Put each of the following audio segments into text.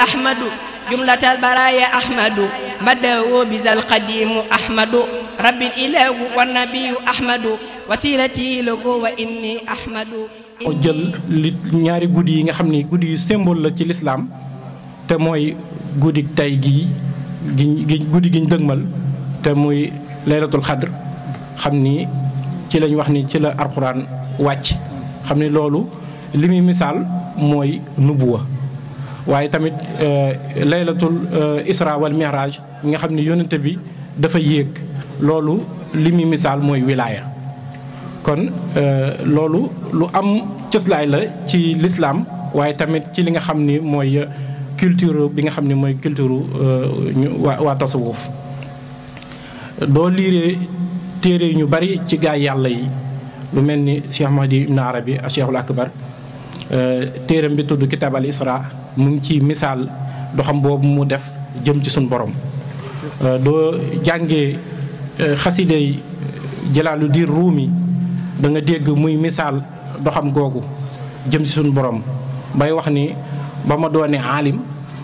أحمد جملة البرايا أحمد مده بذا القديم أحمد رب الإله والنبي أحمد وسيلتي له وإني أحمد moo jël li ñaari guddi yi nga xam ni guddi yu symbole la ci lislaam te mooy guddi tey gii gi guddi gi ñu dëgmal te muy laylatul xadr xam ni ci lañ wax ni ci la alxuraan wàcc xam ni loolu li muy misaal mooy nubuwa waaye tamit laylatul isra wal mihraj nga xam ni yónnante bi dafa yéeg loolu li muy misaal mooy wilaaya kon loolu lu am cëslaay la ci lislaam waaye tamit ci li nga xam ni mooy culture bi nga xam ni mooy culture waa waa tasawuf doo liiree téere ñu bari ci gaay yàlla yi lu mel ni Cheikh Mahdi Ibn Arabi ak Cheikhul Akbar téeram bi tudd Kitab al Isra mu ngi ci misaal doxam boobu mu def jëm ci suñ borom doo jàngee xasidey Jalaalu diin Ruumi da nga dégg muy misaal doxam googu jëm ci suñu borom bay wax ni ba ma doone aalim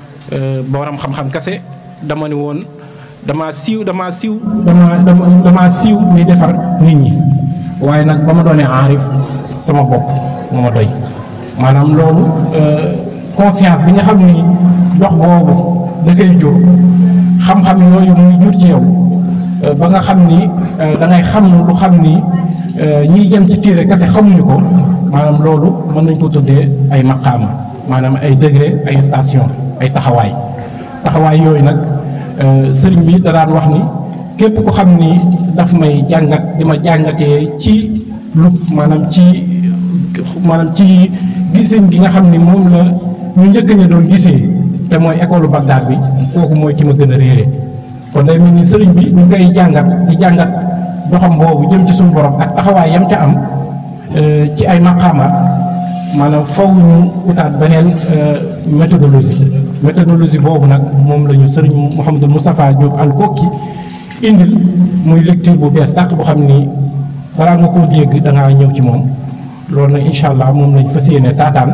borom xam-xam kase dama ni woon dama siiw dama siiw dama dama dama siiw ni defar nit ñi waaye nag ba ma doone aarif sama bopp moo ma doy maanaam loolu conscience bi nga xam ni dox boobu da koy jur xam-xam yooyu muy jur ci yow ba nga xam ni da ngay xam lu xam ni ñiy jëm ci téere kese xamuñu ko maanaam loolu mën nañ ko tuddee ay maqaama maanaam ay degré ay station ay taxawaay taxawaay yooyu nag sëriñ bi da daan wax ni képp ku xam ni daf may jàngat di ma jàngatee ci lu maanaam ci maanaam ci giseen gi nga xam ni moom la ñu njëkk ña doon gisee te mooy école Bagdad bi kooku mooy ki ma gën a réere kon day mel ni sëriñ bi ñu koy jàngat di jàngat doxam boobu jëm ci suñu borom ak taxawaay yam ca am ci ay maqaamaat maanaam faw ñu utaat beneen méthodologie méthodologie boobu nag moom la ñu sëriñ Mouhamadou Moustapha Diop al kokki indil muy lecture bu bees tàq bu xam ni balaa nga koo dégg da ngaa ñëw ci moom loolu nag incha allah moom lañ fas yéene taataan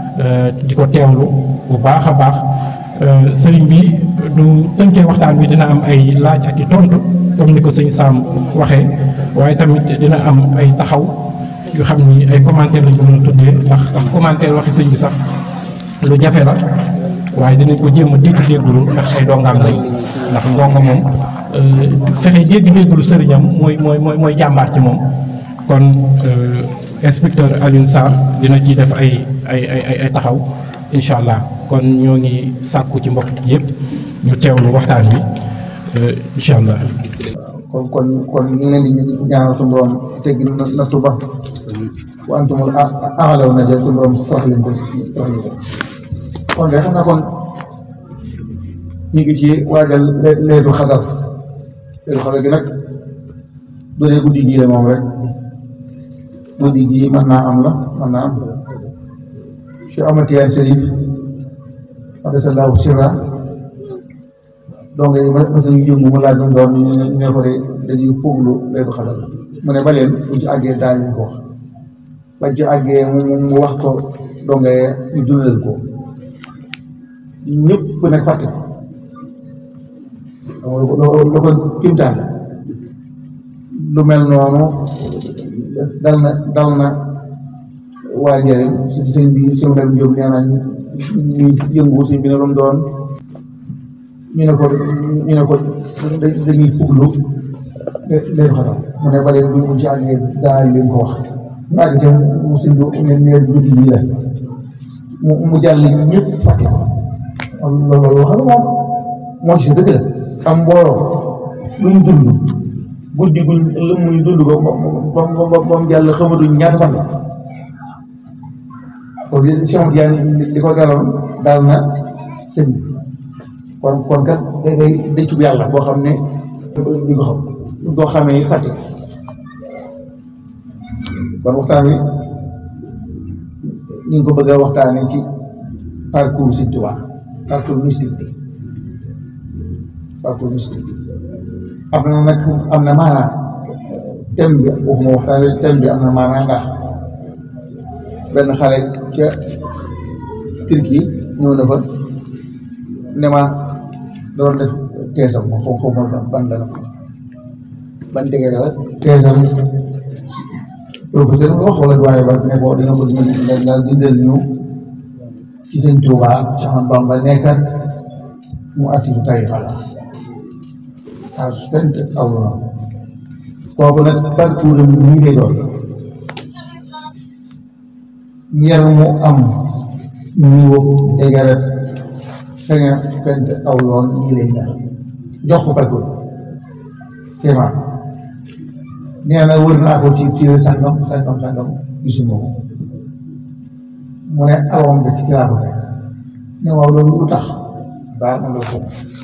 di ko teewlu bu baax a baax sëriñ bi du tënkee waxtaan bi dina am ay laaj ak i tontu comme ni ko sëñ Sam waxee waaye tamit dina am ay taxaw yu xam ni ay commentaire lañ ko mën a tuddee ndax sax commentaire waxi sëñ bi sax lu jafe la waaye dinañ ko jéem a dégg-déggulu ndax ay dongaam lañ ndax ndongo moom fexe dégg-déggulu sëriñam mooy mooy mooy mooy jàmbaar ci moom kon inspecteur Alioune Sarr dina ci def ay ay ay ay taxaw incha allah kon ñoo ngi sàkku ci mbokk yëpp ñu teewlu waxtaan bi incha allah. kon kon kon ñu ngi leen di ñaanal suñu borom teggi nattu ba wa antumul a'law na jël suñu borom soxla leen ko soxla leen ko kon de xam naa kon ñu ngi ci waajal leetu xadar leetu xadar gi nag du dee guddi gii la moom rek guddi gii mën naa am la mën naa am Cheikh Ahmad Tidiane Chérif adasallahu sirra donc ma ma suñu yëngu mu laaj doon ñu ne ko de dañuy fuglu leetu xadar mu ne ba leen buñ ci àggee daal ñu ko wax bañ ci àggee mu wax ko donc ñu dundal ko ñëpp nag fàtte ko loolu ko kimtaan la lu mel noonu dal na dal na waa njëriñ si sëñ bi si mu dem Jóob nee naa ñu yëngu sëñ bi ne lu mu doon ñu ne ko ñu ne ko dañuy fuglu leen xatam mu ne ba leen bu ñu ci àggee daal leen ko wax ñu àgg ca mu sëñ bi ne ne guddi yi la mu mu jàll ñëpp fàtte ko loolu wax moom moo ci dëgg la am mbooloo lu ñu dund guddi guñ lu muy dund ko ba ba ba mu jàll xamatuñ ñaata fan la kon li Cheikh Tidiane li ko daloon daal na sëñ bi kon kon kat day day day cub yàlla boo xam ne duñ ko xam duñ ko xamee fàtte kon waxtaan wi ñu ngi ko bëgg a waxtaanee ci parcours Sëñ Tuubaa parcours mystique bi parcours mystique bi am na nag am na maanaa thème bi waxuma waxtaanee thème bi am na maanaa ndax benn xale ca Turquie ñëw na fa ne ma doon def teesam ma xaw xaw ma ban la nag ban dëgg la teesam professeur wax wala doyen ba ne ko dañoo bëgg nga nga bindal ñu ci sëñ Tuuba ci Ahmadu Bamba nekkat mu asifu tarixa la à suspente aw yoon kooku nag parcours am nii lay doon ñer mu am niveau égaret cinquante aw yoon nii lay mel jox ko parcours sema nee na wër naa ko ci ci sàngam sàngam sàngam gisuma ko mu ne alawam nga ci kilaa ko fekk ne waaw loolu lu tax baax na loolu ko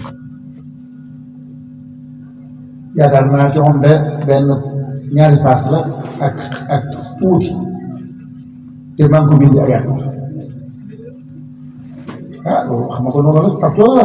yaakaar naa ci moom de benn ñaari paas la ak ak tuuti te maa ngi ko bind ay at ah loolu xam nga ko noonu rek facteur la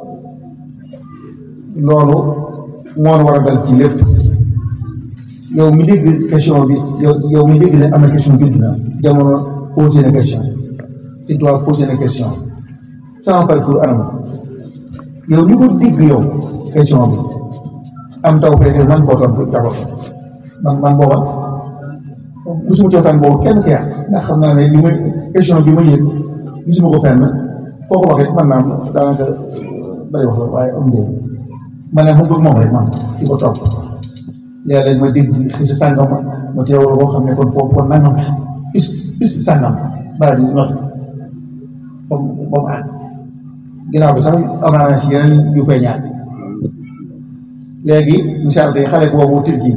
loolu moo war a dal ci lépp yow mi dégg question bi yow yow mi dégg ne am na question bi dina jamono posé na question si toi posé na question sama parcours anam yow mi ko dégg yow question bi am taw fekkee man koo tontu d'abord man man booba gisuma cosaan boobu kenn kii ndax xam naa ne li may question bi ma yëg gisuma ko fenn foo ko waxee man naam daanaka bari wax la waaye am njëriñ ma ne mu bëgg moom rek man di ko topp léeg-léeg ma dégg xisi sàngam ma ma teewal boo xam ne kon foofu kon nangam bis bis sàngam bala di not ba mu ba mu àgg ginnaaw bi sax am naa ci yeneen yu fay ñaar léegi misaal tey xale boobu Turquie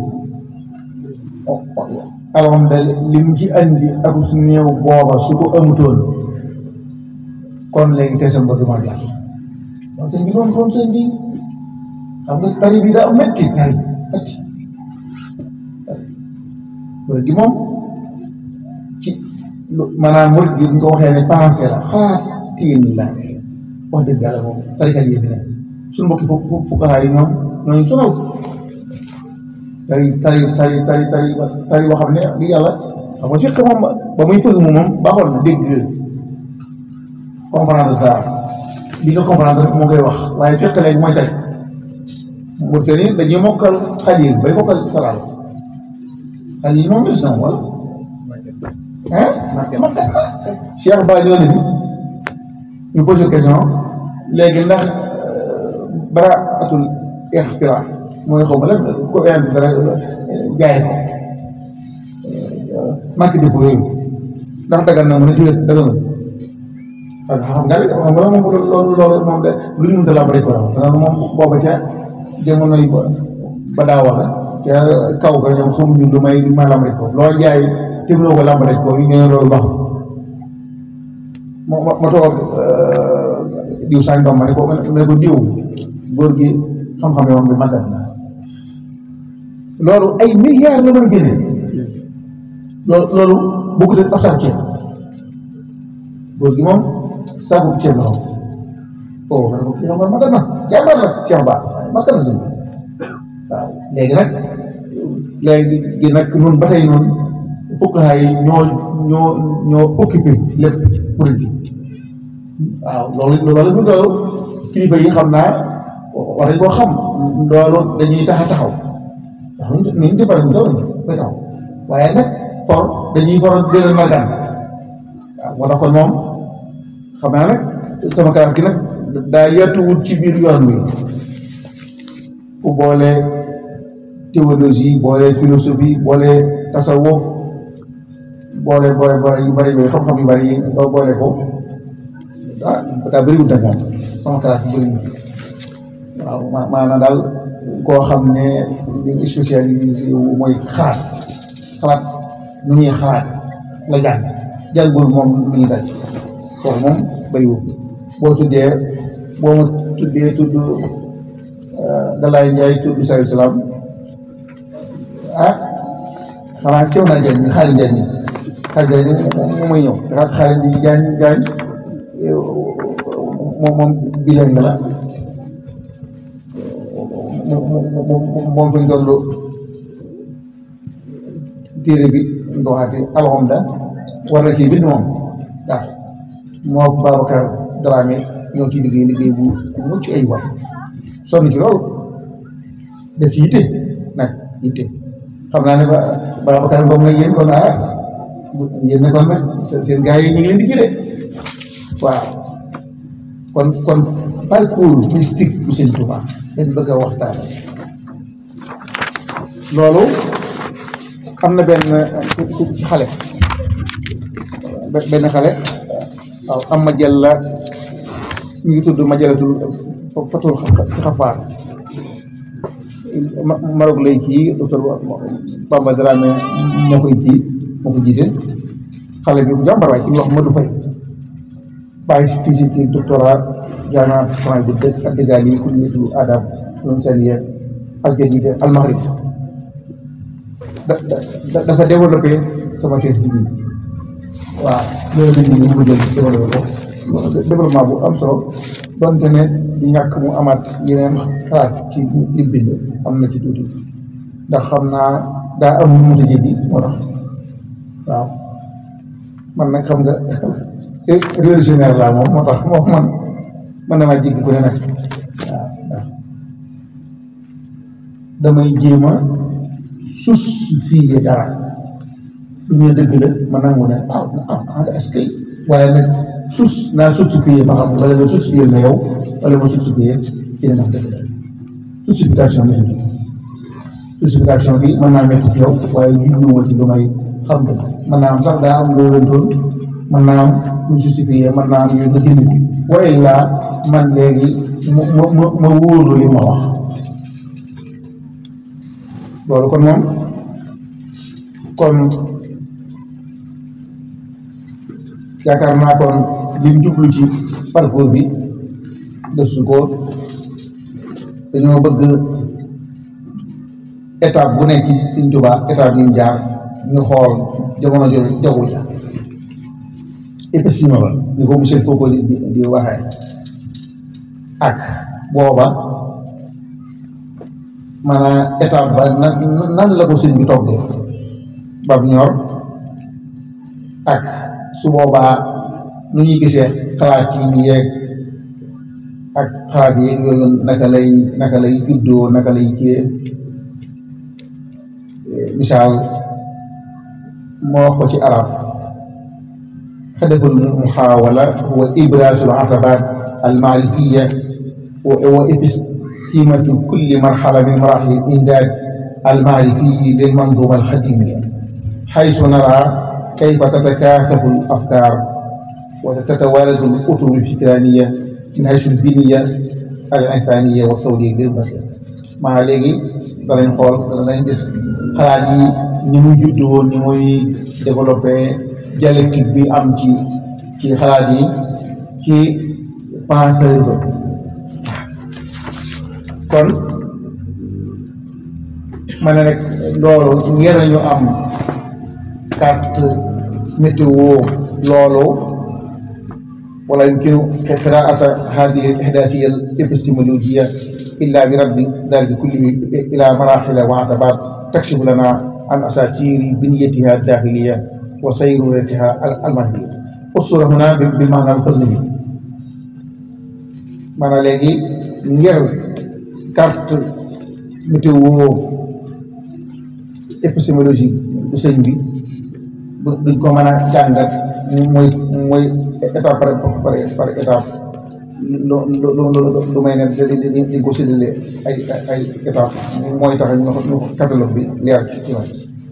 alors de li mu ci andi ak su néew booba su ko amutoon kon léegi te sam ba du ma jàll kon sëñ bi doon doon sëñ bi xam nga tari bi daa métti tari métti loolu gi moom ci maanaam murid gi nga ko waxee ne pensé la xalaatiin la wax dëgg yàlla moom tarikat yi fi ne suñu mbokki fu fukkahaa yi ñoom ñooñu sonal tari tari tari tari tari tari boo xam ne di yàlla xam nga fekk moom ba muy fëgg mu moom baaxoon na dégg comprendre dara li nga comprendre rek moo koy wax waaye fekk léegi mooy tari mu te ni dañuy mokkal xalil bay mokkal salaal xalil moom gis na wala ah mokkal Cheikh Ba ñoo ne bi ñu posé question léegi ndax bara atul ixtira mooy xaw ma lan ko indi dara jaay ko marque de yooyu ndax dagal na mu ne déet dagal na xam nga xam nga moom loolu loolu moom de lu ñu mënta lamb rek ko parce que moom booba ca jamono yi ba daa wax ca kaw ga ñoom xamuñu lu may ma lamb rek ko loo jaay tegloo ko lamb rek ko ñu ne loolu baaxul ma ma toog diw sàngam ma ne ko ma ne ko diw góor gi xam-xam yoon bi màggat na loolu ay milliards la mën a génne loolu loolu bokkut ak ab saako ceeb góor gi moom saako ceeb la xam oh ma ne ko kii xam nga màggat na jàmbar la Cheikh Ba waaye màggat na si waaw léegi nag léegi gi nag ñun ba tey ñun fukkaay yi ñoo ñoo ñoo occupé lépp kuréel bi waaw loolu loolu loolu kilifa yi xam naa war nañ koo xam loolu dañuy tax a taxaw ndax ñu ñu ñu jëppale ñu soxla ñu koy taxaw waaye nag for dañuy for gën a magaan waaw moo tax kon moom xam naa nag sama classe gi nag daa yàttuwut ci biir yoon wi fu boole théologie boole philosophie boole tasawuf boole boole boole yu bëri yooyu xam-xam yu bëri yi boole ko ah daa bëriwul nag moom sama classe bi bëriwul waaw ma maanaam daal koo xam ne li spécialisé wu mooy xalaat xalaat nu ñuy xalaat la jàng jàngul moom lu ñuy daj kooku moom bëriwul boo tuddee boo ma tuddee tudd Galaye Ndiaye tudd Sayu Salaam ah xanaa ceew naa jàng xaali njàng xaali njàng moom mooy ñëw dafa xaali di jàng jàng moom moom bileen nga la moom fi ñu toll téere bi ñu ko waxaatee alhamda war na ci bind moom waaw moo Babacar Dramé ñoo ci liggéey liggéey bu mucc ay waay sonn ci loolu def ci yitte nag yitte xam naa ne ba Babacar Ngom la yéen kon ah yéen ne kon nag seen gars yi ñu ngi leen di jëlee waaw kon kon parcours mystique bu Sëñ Tuubaa dañ bëgg a waxtaan loolu am na benn ci xale benn xale waaw am ma jël la ñu ngi tudd ma jëlatul fatul ci xafaar Maroc lay kii docteur Bamba Dramé moo koy kii moo ko jiite xale bi bu jàmbar waay ci ñu wax Madou Faye bàyyi si fii si kii doctorat jaana franc bu dëkk ak dëggaal yi kulliyetu adab loolu seen yee al jadida al maghrib da dafa développé sama thèse bi nii waaw loolu dañ ni mu jël développé ko développement bu am solo donte ne di ñàkk mu amaat yeneen xalaat ci li bind am na ci tuuti ndax xam naa daa am lu mu tëjee di moo tax waaw man nag xam nga révolutionnaire laa moom moo tax moom man man damaa jéggi ku ne nag waaw waaw damay jéem a justifier dara lu ñu dëgg la ma nangu ne ah ah est-ce que waaye nag sus naa justifier ba xam wala nga justifier na yow wala nga justifier ci ne ndax dëgg la justification bi justification bi mën naa métti ci yow waaye jubluwuma ci lu may xam dëgg mën naa am sax daa am loo leen doon mën naa am lu justifier mën naa am yu nga dindi waaye laa man léegi ma ma ma wóorlu li ma wax loolu kon moom kon yaakaar naa kon lim jublu ci parcours bi desu ko dañoo bëgg étape bu nekk ci Sëñ Tuubaa étape yi mu jaar ñu xool jamono jooju jaww ja épaissement ba ni ko monsieur Foucault di di waxee ak booba maanaam étape ba nan nan la ko sëñ bi toggee bam ñor ak su boobaa nu ñuy gisee xalaat yi ñu yeeg ak xalaat yeeg yooyu naka lay naka lay juddoo naka lay kiyee misaal moo wax ko ci arab hadaful muxaawala huwa ibraasul atabaat almaarifiya wa epistimatu kulli marxala min maraxil indaaj almaarifi lil manzuma alxadimiya xaysu nara kayfa tatakaasafu alafkaar wa tatawaaladu alutur alfikraaniya min haysu albiniya alirfaaniya wa tawliya bil basar maa léegi danañ xool danañ gis xalaat yi ni muy juddoo ni muy développé dialectique bi am ci ci xalaat yi ci penseur ba kon ma ne rek loolu ngir ñu am carte météo loolu wala yumkinu qiraata hadihi al-ihdasiya al-epistemologiya illa bi raddi dalika kullihi ila marahila wa atabat takshifu lana an asatiri biniyatiha ad-dakhiliya wa sayruratiha al-mahdiya usura huna bi maana al-falsafi maanaam léegi ngir carte météo épistémologie bu sëñ bi duñ ko mën a jàngat mooy mooy étape par par par étape lu lu lu lu may ne dañ ko séddale ay ay étape mooy tax ñu ñu catalogue bi leer ci man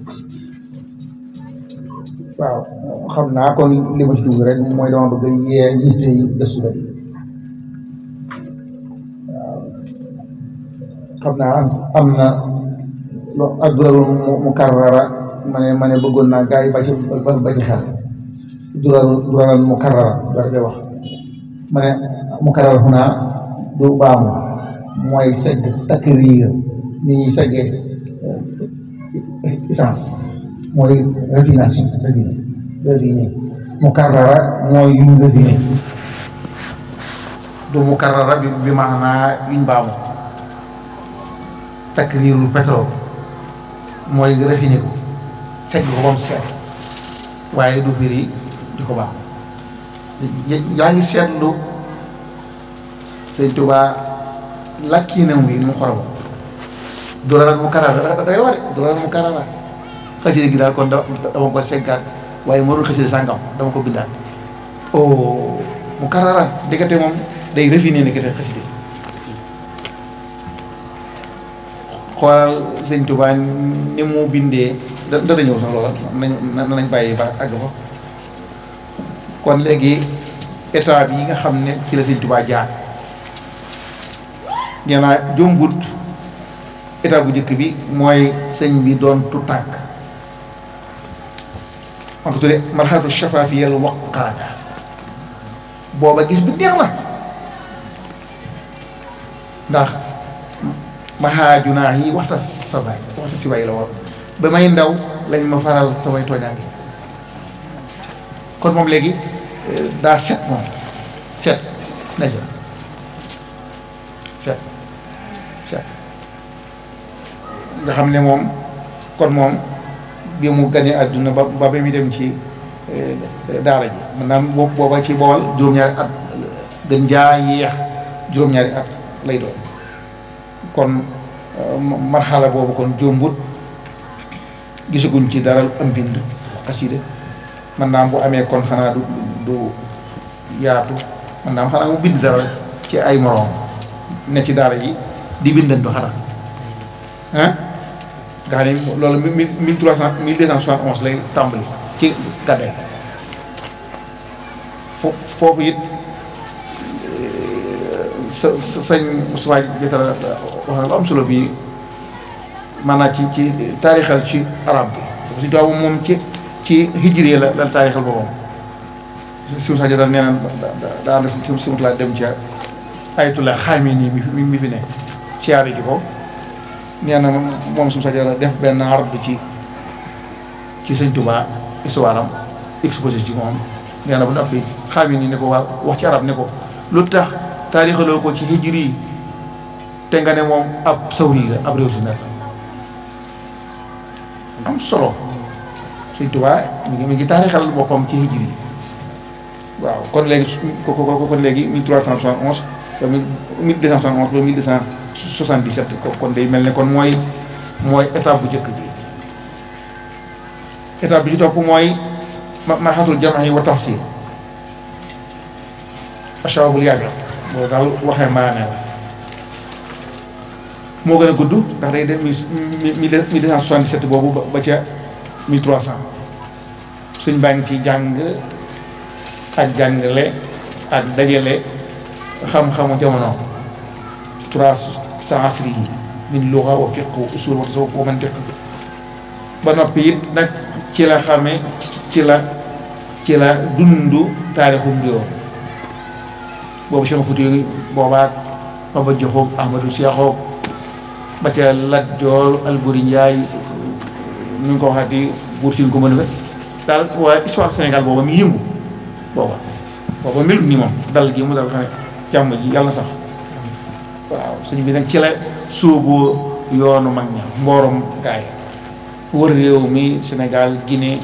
waaw xam naa kon li ma ci dugg rek mooy dama bëgg a yee yitte yi gëstu la waaw xam naa am na lo ak dural mu karrara ma ne ma ne bëggoon naa gars yi ba ci ba ci xel dural dural mu karrara dara koy wax ma ne mu karrara xunaa du baamu mooy segg takriir ni ñuy seggee essence mooy raffination raffiné raffiné mu karrara mooy yuñ raffiné du mu karrara bi bi maanaa yuñ baamu takriirul pétrole mooy raffiné ko segg ko ba mu set waaye du firi di ko baax yaa ngi seetlu sëñ Tuubaa lakkiinam wi ni mu xoromo dooral mu karara da day ware dooral mu karara xasida gi daal kon da dama ko seggaat waaye moo dul xasida sàngam dama ko bindaat oh mu karara diggante moom day refiné diggante xasida xoolal sëñ Tuubaa ni mu bindee da dana ñëw sax loola nañ nañ bàyyi ba àgg fa kon léegi état bi yi nga xam ne ci la sëñ Tuubaa jaar nee naa jombut état bu njëkk bi mooy sëñ bi doon tu tànk man ko tuddee marxalatu shafafiyal waqaada booba gis bi neex na ndax maxaajunaa yi waxta sabaay waxta si waay la war ba may ndaw lañ ma faral samay tooñaange kon moom léegi daa set moom set na ja set set nga xam ne moom kon moom bi mu ganee àdduna ba ba ba muy dem ci daara ji maanaam booba ci bool juróom-ñaari at gën jaa yéex juróom-ñaari at lay doon kon marxala boobu kon jombut gisaguñ ci dara am bind xasida man naam bu amee kon xanaa du du yaatu man naam xanaa mu bind dara ci ay moroom ne ci daara ji di bindandu xanaa ah nga xam ne loolu mille mille trois cent mille deux cent soixante onze lay tàmbali ci gàdday fo foofu it sa sa sëñ Moustapha Diatara wax na lu am solo bii maanaam ci ci taarixal ci arab bi suñu tubaab moom ci ci hijri la la taarixal boppam si Moustapha Diatara nee na daa ànd si si Moustapha dem ca ayatullah xaami nii mi mi fi ne siyaare ji ko nee na moom si Moustapha Diatara def benn arab ci ci sëñ Tuubaa histoire am exposé ci moom nee na ba noppi xaami nii ne ko waa wax ci arab ne ko lu tax taarixaloo ko ci hijri yi te nga ne moom ab sawri la ab révolutionnaire la am solo Sëñ Tuubaa mi ngi mi ngi taarixal boppam ci hijri yi waaw kon léegi ko ko kon léegi mille trois cent soixante onze ba mille deux cent soixante onze ba mille deux cent soixante dix sept kon day mel ne kon mooy mooy étape bu njëkk bi étape bi ci topp mooy marxatul jam'i wa tahsil ashabul yàgg loolu daal waxee mbaane la moo gën a gudd ndax day dem mille deux cent soixante-dix-sept boobu ba ca mille trois cent suñ baa ngi ci jàng ak jàngale ak dajale xam-xamu jamono trois cent asri yi min luga wa fiq wa usul wa tasawuf wa mantiq ba noppi it nag ci la xame ci la ci la dundu taarixum réewam boobu Cheikh Fouti boobaat Maba Jaxu Ahmadou Seexoog ba ca Lat Joor Alburi Njaay ñu ngi ko waxati buur siin ko mën a daal waa histoire Sénégal booba mi yëngu booba booba melut ni moom dal gi mu dal xam ne jàmm ji yàlla na sax waaw suñu bi nag ci la sóobu yoonu mag ña mboorom gaay wër réew mi Sénégal Guinée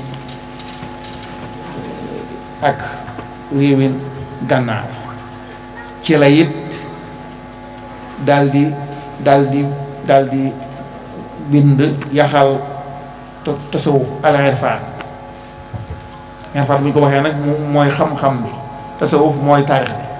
ak réewin gànnaar ci la it daal di daal di daal di bind yaxal tasawuf al irfaan irfaan bu ñu ko waxee nag mooy xam-xam bi tasawuf mooy taarix bi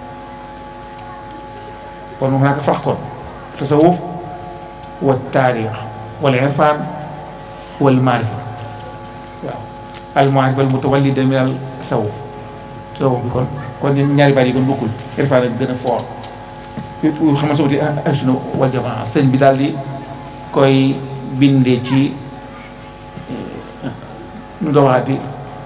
kon mu naka fax kon tasawuf wa taarix wal irfaan wal maarifa waaw al maarifa al mutawallida min al tasawuf tasawuf bi kon kon ñaari baat yi kon bokkul irfaan ak gën a fort yu xam nga sawti ak sunna wal jamaa sëñ bi daal di koy bindee ci nu nga waxaati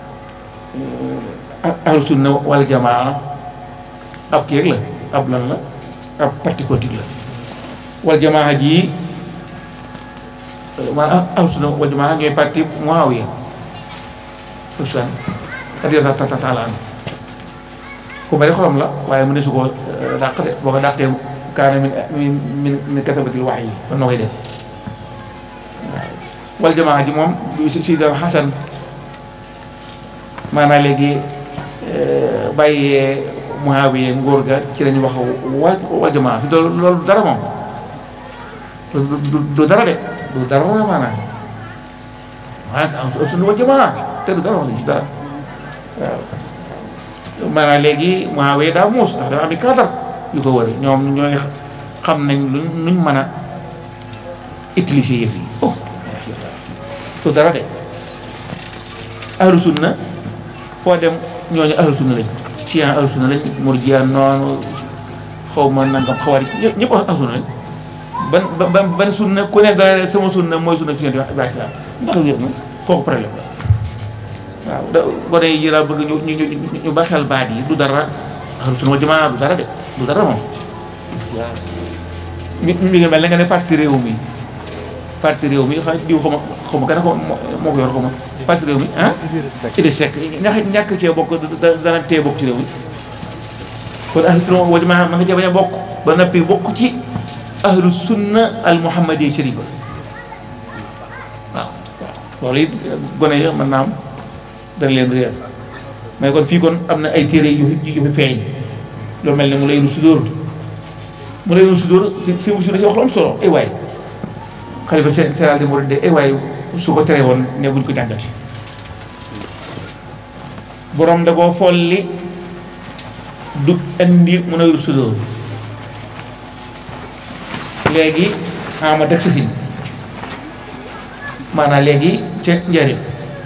ahlu sunna wal jamaa ab kii rek la ab lan la ab parti politique la wal jamaa ji maanaam ahlu sunna wal jamaa ñooy parti Muawiya Usmaan radiyallaahu taala anhu ku bari xolam la waaye mu ne su ko dàq de boo ko dàqee kaana min min min min katabatil wax yi kon noo koy def waaw wal jamaa ji moom si si dal xasan maanaam léegi bàyyee Muawiya ngóor ga ci lañu wax waa wal jamaa fi loolu loolu dara moom du du dara de du dara maanaam maanaam am suñu wal jamaa te du dara moom du dara waaw maanaam léegi Muawiya daa muus ndax dafa am i cadre yu ko wër ñoom ñooy xam nañ luñ nuñ mën a utiliser yëf yi oh du dara de ahlu sunna foo dem ñooñu ahlu sunna lañ chian ahlu sunna lañ murjiya noonu xaw ma nangam xawari ñëpp ahlu sunna lañ ban ban ban sunna ku ne dara sama sunna mooy sunna fi ngeen di wax islam ndax wér na kooku problème la waaw da gone yi laa bëgg ñu ñu ñu ñu ba xel baat yi du dara ahlu sunna wal jamaa du dara de du dara moom waaw mi mi ngi mel ne nga ne parti réew mi parti réew mi xa diw xaw ma xaw ma gën a ko moo ko yor xaw ma parti réew mi ah Idrissa Seck ñax ñàkk cee bokk dana tee bokk ci réew mi kon ahlu sunna wal jamaa ma nga cee bañ a bokk ba nappi bokk ci ahlu sunna al muhammadi sharifa waaw waaw loolu it gone yi mën naa am dana leen réer mais kon fii kon am na ay téere yu yu fi feeñ lu mel ne mu lay rusu dóor mu lay rusu dóor si si wusu da ci wax lu am solo ay waay xalifa général des mourides de ay waay su ko tere woon ne buñ ko jàngati borom da koo folli du indi mu lay rusu dóor léegi ama teg sa sin maanaam léegi ca njëriñ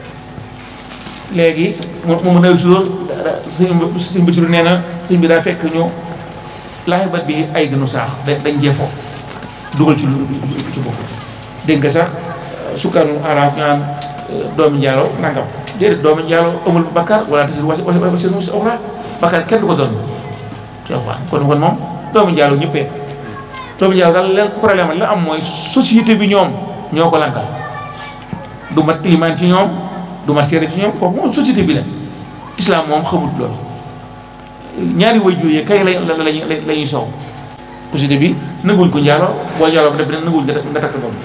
léegi mu mu mën a sulool sëñ sëñ Basiru nee na sëñ bi daa fekk ñu laaxibat bi ay gënu saax dañ jeefoo dugal ci lu ci bopp dégg nga sax sukkanu araaf ñaan doomi njaalo nangam déedéet doomi njaalo amul bakkar wala tasir wasi wasi wasi wasi oxra bakkar kenn du ko doon ci alxuraan kon kon moom doomi njaalo ñëppee doomi njaalo daal leen problème la am mooy société bi ñoom ñoo ko lankal du mat ilimaan ci ñoom du mat seere ci ñoom kooku moom société bi la islam moom xamut loolu ñaari way jur yi kay la la lañuy la ñuy soow société bi nanguwuñ ko njaalo boo njaaloo ba def bi nanguwuñ nga nga takk doom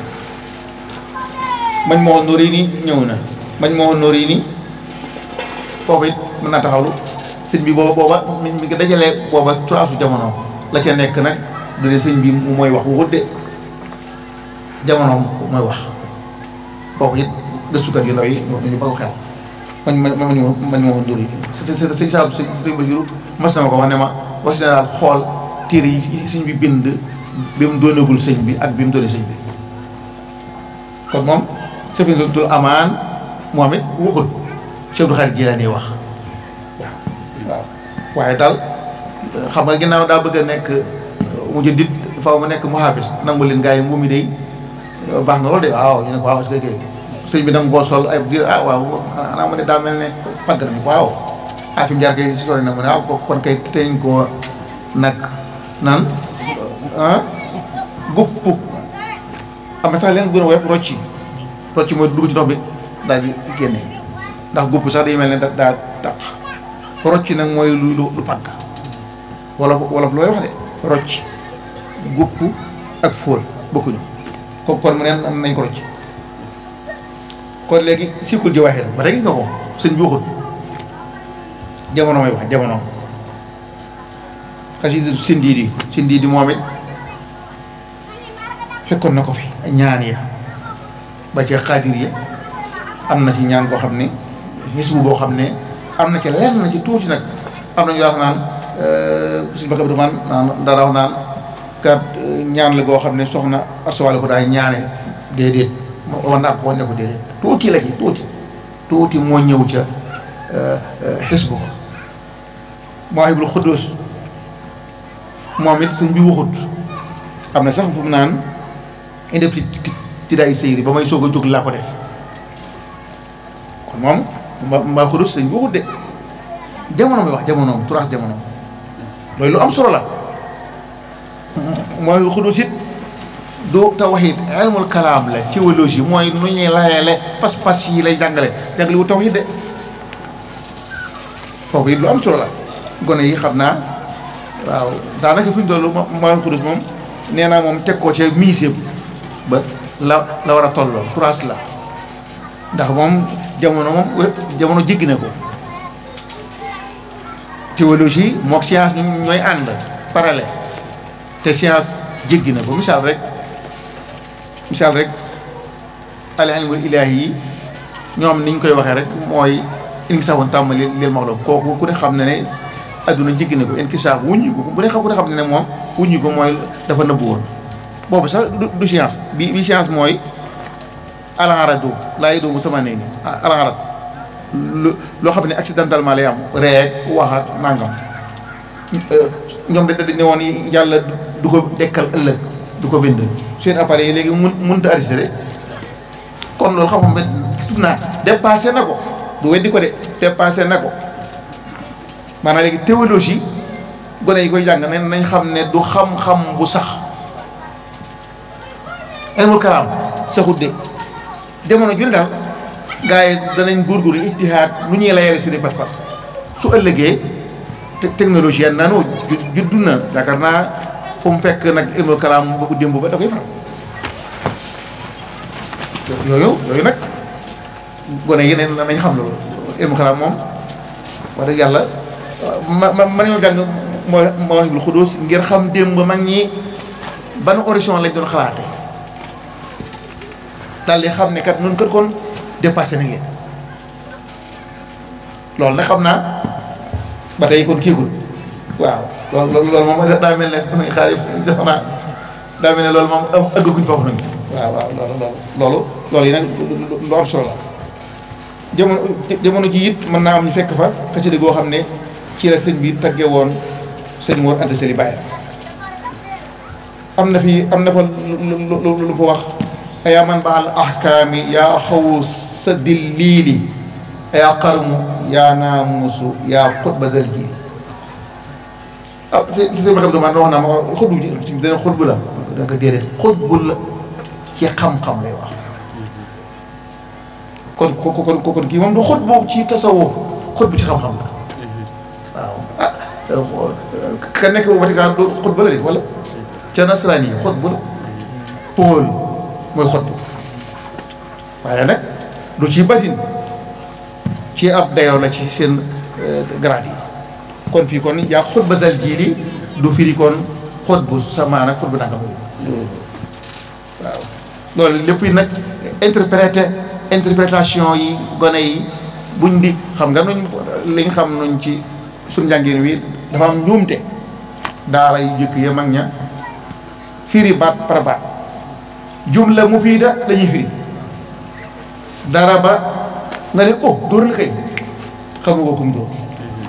mañ moo nóor yi ni ñëw na mañ moo nóor yi ni foofu it mën naa taxawlu sëñ bi booba booba mi ngi dajalee booba turaasu jamono la ca nekk nag du dee sëñ bi mooy wax waxut de jamono mooy wax kooku it gëstukat yu ndaw yi ñu bëgg xel man man man man man ma woon dóor yi sëñ Saalum sëñ sëñ Basiru mas na ma ko wax ne ma wax dina daal xool téere yi sëñ bi bind bi mu doonagul sëñ bi ak bi mu doonee sëñ bi kon moom Safinatul Amaan moom it waxul Cheikh Abdou Khadre Jilaani wax waaw waaw waaye daal xam nga ginnaaw daa bëgg a nekk mu jëndit faaw ma nekk muhaafis nangu leen gars yi mu mi day baax na loolu de waaw ñu ne ko waaw est-ce que sëñ bi danga koo sol ay diir ah waaw xanaa ma ne daa mel ne pàgg nañu ko waaw ah fi mu jaar kay si sori na mu ne waaw kon kay teñ koo nag naan ah gupp am na sax leen gën a woyof rocci rocci mooy dugg ci ndox bi daal di génne ndax gupp sax day mel ne da daa taq rocci nag mooy lu lu lu pàgg wolof wolof looy wax de rocci gupp ak fóol bokkuñu kon kon mu neen nañ ko rocci kon léegi sikkul jawaaxir ba tey gis nga ko sëñ bi waxut jamono may wax jamono xasida sindiidi sindiidi moom it fekkoon na ko fi ñaan ya ba ca xaadir ya am na ci ñaan koo xam ne xisbu boo xam ne am na ci leer na ci tuuti nag am na ñu wax naan suñu bakka bi dumaan naan dara wax naan kat ñaan la goo xam ne soxna asawale ko daay ñaane déedéet wax naa ko ne ko déedéet tuuti la ci tuuti tuuti moo ñëw ca xisbu ko Mawaahibul Xuddus moom it sëñ bi waxut am na sax fu mu naan indi ti tiddaay sëyri ba may soog a jóg laa ko def kon moom ma ma xudus sëñ bi waxut de jamono mi wax jamonoom turaas jamonoom loolu lu am solo la mooy xudus it du tawxiid ilmul kalaam la théologie mooy nu ñuy layale pas-pas yi lay jàngale jàngale wu tawxiid de foofu it lu am solo la gone yi xam naa waaw daanaka fi ñu toll mooy xudus moom nee naa moom teg ko ci musée ba la la war a tolloo turaas la ndax moom jamono moom jamono jéggi na ko théologie mook science ñu ñooy ànd parallèle te science jéggi na ko misaal rek misaal rek al ilmul ilaahi yi ñoom ni ñu koy waxee rek mooy inkisaafun tàmm li lil maxluq kooku ku ne xam ne ne adduna jéggi na ko inkisaaf wuññi ko bu ne xam ku ne xam ne ne moom wuññi ko mooy dafa nëbbu woon boobu sax du science bi bi science mooy alaradu laa yi doomu sama néeg ni alarad loo xam ne accidentellement lay am reeg wax ak nangam ñoom da dañ ne woon yàlla du ko dekkal ëllëg du ko bind seen appareil yi léegi mun mënut a enregistré kon loolu xam nga tub naa dépassé na ko du weddi ko de dépassé na ko maanaam léegi théologie gone yi koy jàng ne nañ xam ne du xam-xam bu sax ilmul kalaam saxut de jamono ju ne daal gars yi danañ góorgóorlu ittihaad lu ñuy layale seeni pas-pas su ëllëgee technologie yan naanoo juddu na yaakaar naa fu mu fekk nag ilmul kalaam bu démb ba da koy faral yooyu yooyu nag gone yi ne nañ xam loolu ilmul kalaam moom wax dëgg yàlla ma ma ma nañoo jàng moo moo wax lu xudóos ngir xam démb mag ñi ban horizon lañ doon xalaate daal di xam ne kat noonu kër kon dépassé nañ leen loolu nag xam naa ba tey kon kiigul waaw loolu loolu moom daa mel ne suñu xaar yëpp defe naa daa mel ne loolu moom ëggaguñ foofu nañ waaw waaw loolu loolu loolu yi nag lu am solo la jamono jamono ji it mën naa am ñu fekk fa xasida goo xam ne ci la sëñ bi tagge woon sëñ Mor Anta Sali Baye am na fi am na fa lu lu fa wax yaa man baal ahkaami yaa xawu sa dilliili yaa qarmu yaa naamusu yaa xutba dal ji ah si si sëñ Bakam Doumane wax naa ma xutbu ji dana xutbu la da nga déedéet xutbu la ci xam-xam lay wax kon kon kon kon kii moom du xutbu ci tasawuf xutbu ci xam-xam la waaw ah ka nekk Vatican du xutba la de wala ca nasaraan yi xutbu la Paul mooy xutbu waaye nag du ci batin ci ab dayoo la ci seen grade yi kon fii kon yaa xutba dal jiili du firi kon xutbu sama nag xutbu nanga mooy waaw loolu lépp yi nag interprété interprétation yi gone yi buñ di xam nga nuñ liñ xam nuñ ci suñ njàngin wi dafa am njuumte daara yu jëkk ya mag ña firi baat par baat jumla mufiida la ñuy firi dara ba nga ne oh dóor na kay xamu ko kum dóor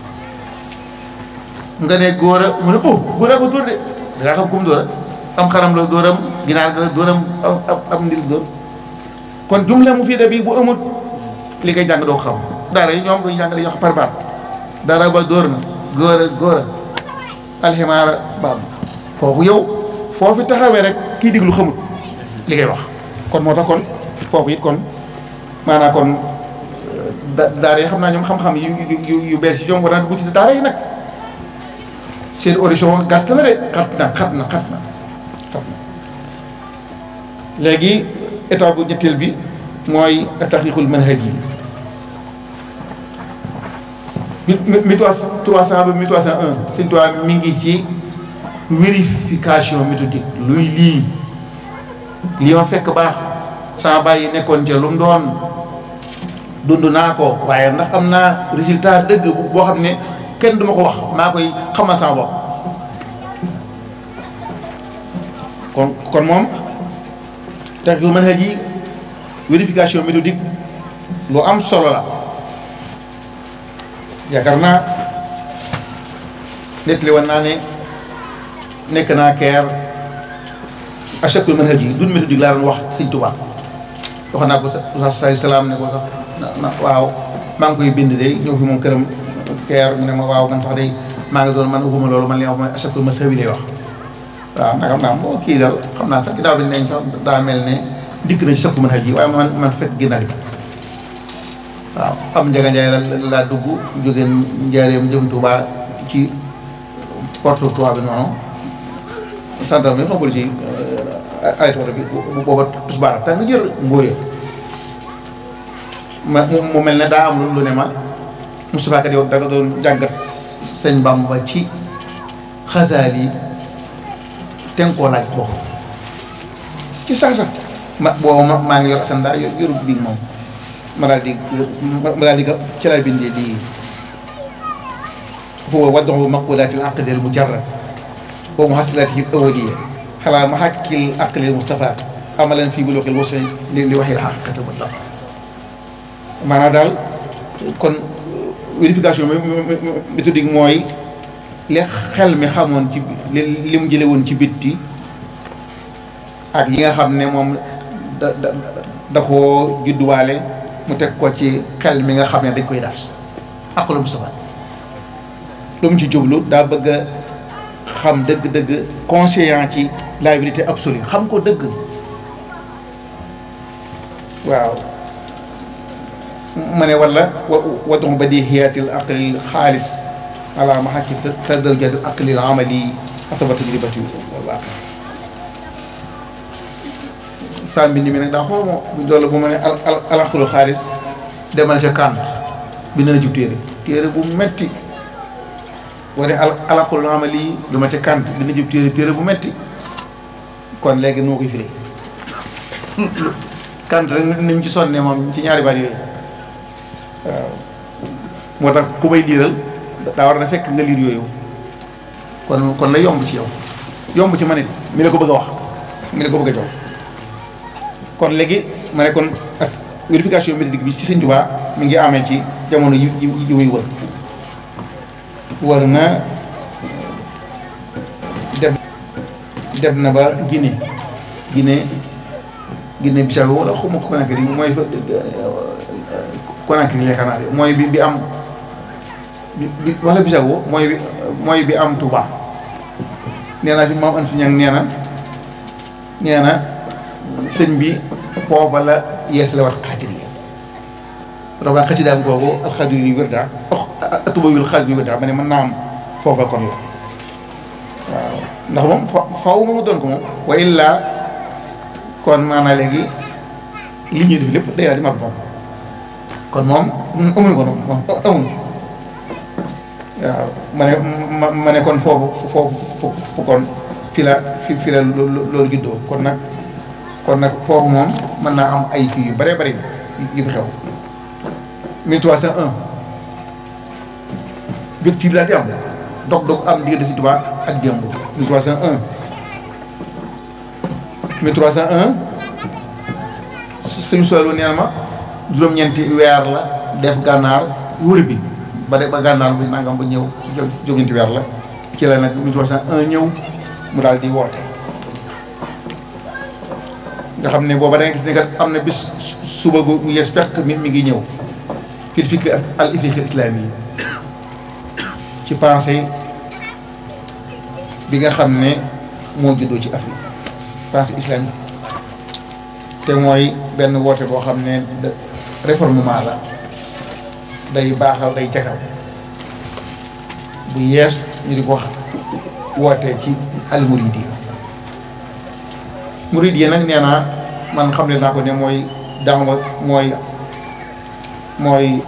nga ne góor a mu ne oh góor a ko dóor de dangaa xam kum dóor a am xaram la dóoram ginaar ga dóoram am am ndil dóor kon jumla mufiida bi bu amut li ngay jàng doo ko xam daara yi ñoom duñu jàng dañuy wax par baat dara ba dóor na góor a góor a alximaara baab kooku yow foofu taxawee rek kii diglu xamut li ngay wax kon moo tax kon foofu it kon maanaam kon da daara yi xam naa ñoom xam-xam yu yu yu bees yi ñoom war naa dugg ci daara yi nag seen audition gàtt na de xat na xat na xat na xat na léegi état bu ñetteel bi mooy taxqiqul manhaj yi mi mi trois cent ba mi trois cent un Sëñ Tuubaa mi ngi ci vérification méthodique luy lii lii ma fekk baax sama bàyyi nekkoon ca lu mu doon dund naa ko waaye ndax am naa résultat dëgg boo xam ne kenn duma ko wax maa koy xamal sama bopp kon kon moom tax yu manhaj yi vérification méthodique lu am solo la yaakaar naa nettali woon naa ne nekk naa keer achakul manhaj yi dun méthodique laa doon wax sëñ Tuubaa wax naa ko sa sa salaam ne ko sax na waaw maa ngi koy bind de ñëw fi moom këram keer mu ne ma waaw man sax day maa ngi doon man waxuma loolu man li wax mooy achakul mazhabi lay wax waaw nag xam naa boo kii daal xam naa sax ginnaaw bi neñ sax daa mel ne dikk na ci sakku manhaj yi waaye man man fekk ginnaaw bi waaw am njaga njaay la laa dugg jóge njaareem jëm Tuubaa ci porte Tuubaa bi noonu santar bi xamul ci arrêté oto bi bu booba tusbaar ta nga jër mbóoya ma mu mel ne daa am lu ne ma Moustapha kat yow da nga doon jàngat sëñ Bamba ci xasaal yi ten koo laaj bopp ci saasa ma booba ma maa ngi yor asandaa yor yorut biig moom ma daal di ma daal di ko ci laa bindee di huwa wad'u maqulaati al aqdi al mujarrad wa muhasilatihi al awliya xalaa mahakki al aqli al mustafa amalan fii buluuqi al wusuli li li waxi al haqiqati mutlaq maanaam daal kon vérification méthodique mooy li xel mi xamoon ci li li mu jële woon ci bitti ak yi nga xam ne moom da da da koo judduwaale mu teg ko ci xel mi nga xam ne dañ koy daas aqlu mustafa lu mu ci jublu daa bëgg a xam dëgg-dëgg conscient ci la vérité absolue xam ko dëgg waaw ma ne wala wa wadon badihiyaatil aqlil xaalis ala mahaki tadarujaatil aqlil amali asaba tajribati wala saa mbind mi nag daa xaw ma loolu bu ma ne al al aqlu xaalis demal ca Kant bind na ci téere téere bu metti wala al al aqlu amali lu ma ca Kant bind na ci téere téere bu metti kon léegi noo koy firi Kant rek ni ñu ci sonne moom ci ñaari baat yooyu waaw moo tax ku may liiral daa war na fekk nga liir yooyu kon kon la yomb ci yow yomb ci ma ne mi la ko bëgg a wax mi la ko bëgg a jox kon léegi ma ne kon ak vérification méthodique bi ci Sëñ Tuubaa mi ngi amee ci jamono yi yi yi muy wër wër na dem dem na ba Guinée Guinée Guinée Bissau wala xuma ko Conakry mooy fa Conakry yaakaar naa de mooy bi bi am bi bi wala Bissau mooy bi mooy bi am Touba nee naa fi maam an fi ñang nee na nee na sëñ bi foofa la yees la wat xaadiriya roba xasidaam googu alxadiri yu wér daa atuba yul xaadir yu wér daa ma ne mën naa am foofa kon la waaw ndax moom fa faw ma mu doon ko moom wa illa kon maanaa léegi li ñuy def lépp day daal di mag moom kon moom amuñu ko noonu moom amuñu waaw ma ne ma ma ne kon foofu foofu fu kon fi la fi fi la loolu juddoo kon nag kon nag foofu moom mën naa am ay kii yu bëree bëri yu fi xew 1301 rupture daal di am dog-dog am diggante si Tuubaa ak démb 1301 1301 suñu soxla nee na ma juróom-ñeenti weer la def gànnaar wër bi ba de ba gànnaar bi nangam ba ñëw juróom-ñeenti weer la ci la nag 1301 ñëw mu daal di woote. nga xam ne booba da nga gis ne kat am na bis suba gu yees perte mi mi ngi ñëw fii fikri al ifriqi islami yi ci pensée bi nga xam ne moo juddoo ci Afrique pensée islamique te mooy benn woote boo xam ne de réformement la day baaxal day jagal bu yees ñu di ko wax wootee ci al muridiya murid yi nag nee naa man xam ne naa ko ne mooy daawa mooy mooy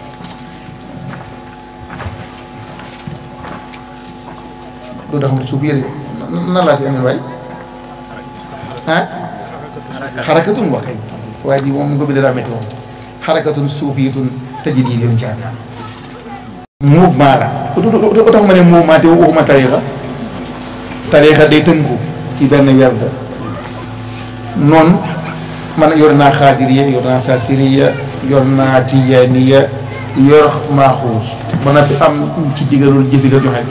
lu tax mu suuf yëre nan laa ci amee waay ah xarakatun wax kay waaye ji moom mu ko bindee daa métti moom xarakatun suufiyatun tajdiidiyun caan mouvement la lu tax ma ne mouvement te waxuma tariixa tariixa day tënku ci benn werd noonu man yor naa xaadiriya yor naa saasiriya yor naa tijaaniya yor maaxuus ba noppi am ci diggalul jëfi nga joxe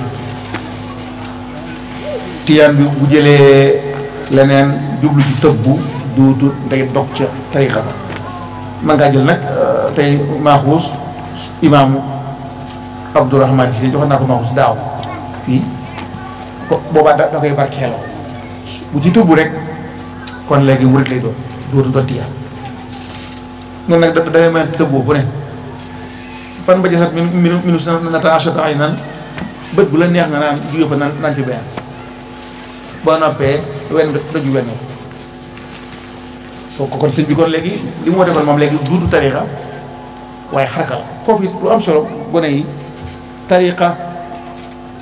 tiyaan bi bu jëlee leneen jublu ci tëbbu duutu day dog ca tarixa ba man ngaa jël nag tey maaxuus imaamu abdourahman si joxoon naa ko maaxuus daaw fii ko boobaa da da koy barkeeloo bu ci tëbbu rek kon léegi murit lay doon dootu doon tiyaan noonu nag da dangay mën tëbboo bu ne fan ba jasat min min minus nata achata ay nan bët bu la neex nga naan jóge fa naan naan ci benn boo noppee wenn doju wenn ko kon sëñ bi kon léegi li mu woote kon moom léegi duudu tariqa waaye xaraka la foofu it lu am solo gone yi tariqa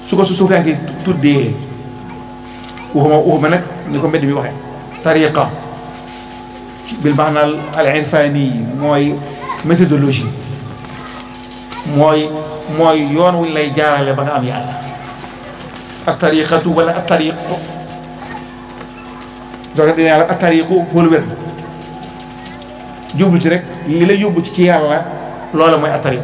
su ko su suufiyanke tuddee waxuma waxuma nag ni ko mbedd mi waxee tariqa bil maanaal al irfani yi mooy méthodologie mooy mooy yoon wuñ lay jaarale ba nga am yàlla ak tariqatu wala ak tariqu doona dina yàlla ak tariqu xoolu wér jublu ci rek li la yóbbu ci ci yàlla loola mooy ak tariq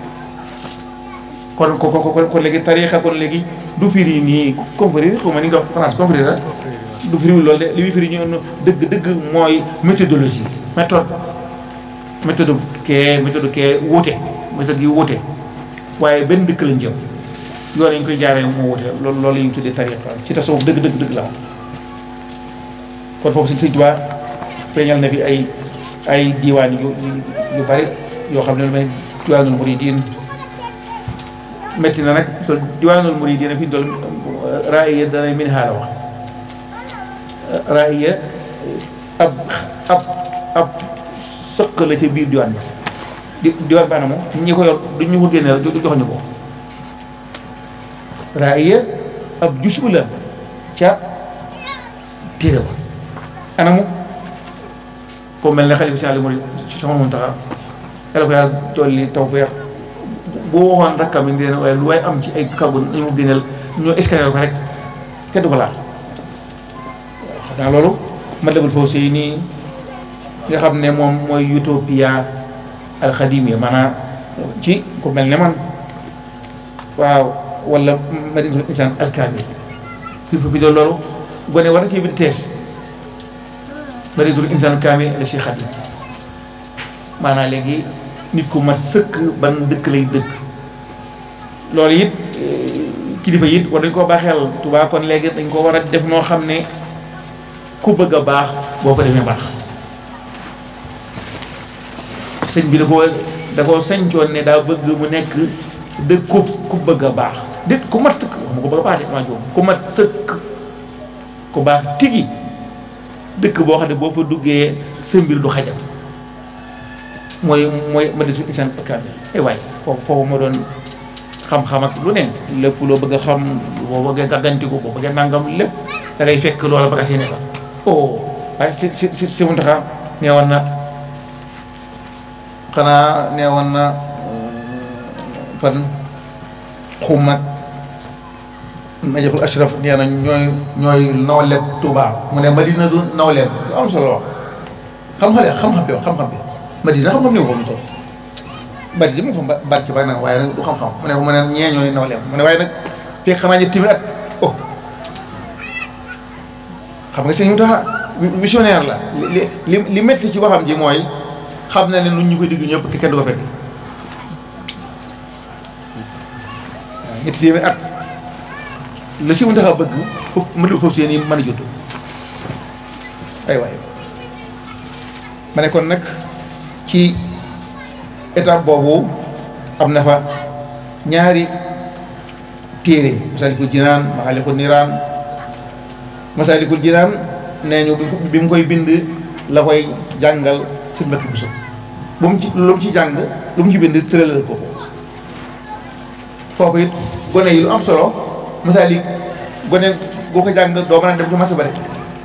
kon ko ko kon léegi tariqa kon léegi du firi nii confrérie xaw ma ni nga wax France confrérie la du firi loolu de li muy firi ñu dëgg dëgg mooy méthodologie méthode méthode kee méthode kee wuute méthode yi wuute waaye benn dëkk lañ jëm yoon yi ñu koy jaaree moo wuute loolu loolu la ñuy tuddee tariqa ci tasawuf dëgg dëgg dëgg la kon foofu Sëñ Tuubaa feeñal na fi ay ay diiwaan yu yu bari yoo xam ne lu mel diwaanul muridiin metti na nag tool diwaanul muridiin fi dool raaya danay min xaala wax raaya ab ab ab sëq la ca biir diwaan bi di diwaan bi anamu ñi ko yor du ñu ko génneel jox ñu ko raaya ab jusu la ca téere ba anamu ko mel ne xalifa si àll murid sama Muntaxa yàlla ko yàlla dolli tawfeex boo waxoon rakkam yi dina waaye lu waay am ci ay kàggu nañu mu génneel ñoo escalier ko rek kenn du ko laal xam naa loolu Matlabul Fawzayni nga xam ne moom mooy utopia alxadimiya maanaam ci ku mel ne man waaw wala madinatul insaan alkaamil fi fi doon loolu gone war na ci biir tees madinatul insaan alkaamil la si xadim maanaam léegi nit ku mat sëkk ban dëkk lay dëkk loolu it kilifa it war dañ koo baaxeel Tuubaa kon léegi dañ ko war a def noo xam ne ku bëgg a baax boo ko demee baax sëñ bi da ko da koo sañcoon ne daa bëgg mu nekk dëkk ku ku bëgg a baax dit ku mat sëkk wax ma ko bëgg a baax de maa joom ku mat sëkk ku baax tigi dëkk boo xam ne boo fa duggee sa mbir du xajam mooy mooy ma desul insaan kaamil ay waay foofu foofu ma doon xam-xam ak lu ne lépp loo bëgg a xam boo bëggee gàggantiku boo bëggee nangam lépp da ngay fekk loola ba nga si ne fa oh waaye si si si si Muntaxa nee woon na xanaa nee woon na fan xum nag najaful ashraf nee na ñooy ñooy nawleeb Tuubaa mu ne Madina du nawleeb lu am solo wax xam-xam xam-xam bi xam-xam bi Madina xam-xam néew ko mu toll bari di mu fa barki bari nag waaye nag du xam-xam mu ne ko mu ne ñee ñooy nawleem mu ne waaye nag fekk xanaa ñetti téeméer at oh xam nga sëñ mu tax visionnaire la li li li métti ci waxam ji mooy xam na ne nun ñu koy digg ñëpp kenn du ko fekk waaw ñetti téeméer at lu si mu tax a bëgg foofu mënul foofu seen yi mën a juddu ay waay ma ne kon nag ci étape boobu am na fa ñaari téere Masaalikul Jinaan Maxaalikul Niraan Masaalikul Jinaan nee ñu bi mu koy bind la koy jàngal sëñ Mbàkke Buso bu mu ci lu mu ci jàng lu mu ci bind tëralal ko foofu it gone yi lu am solo Masaalik gone boo ko jàng doo mën a dem ci marché ba de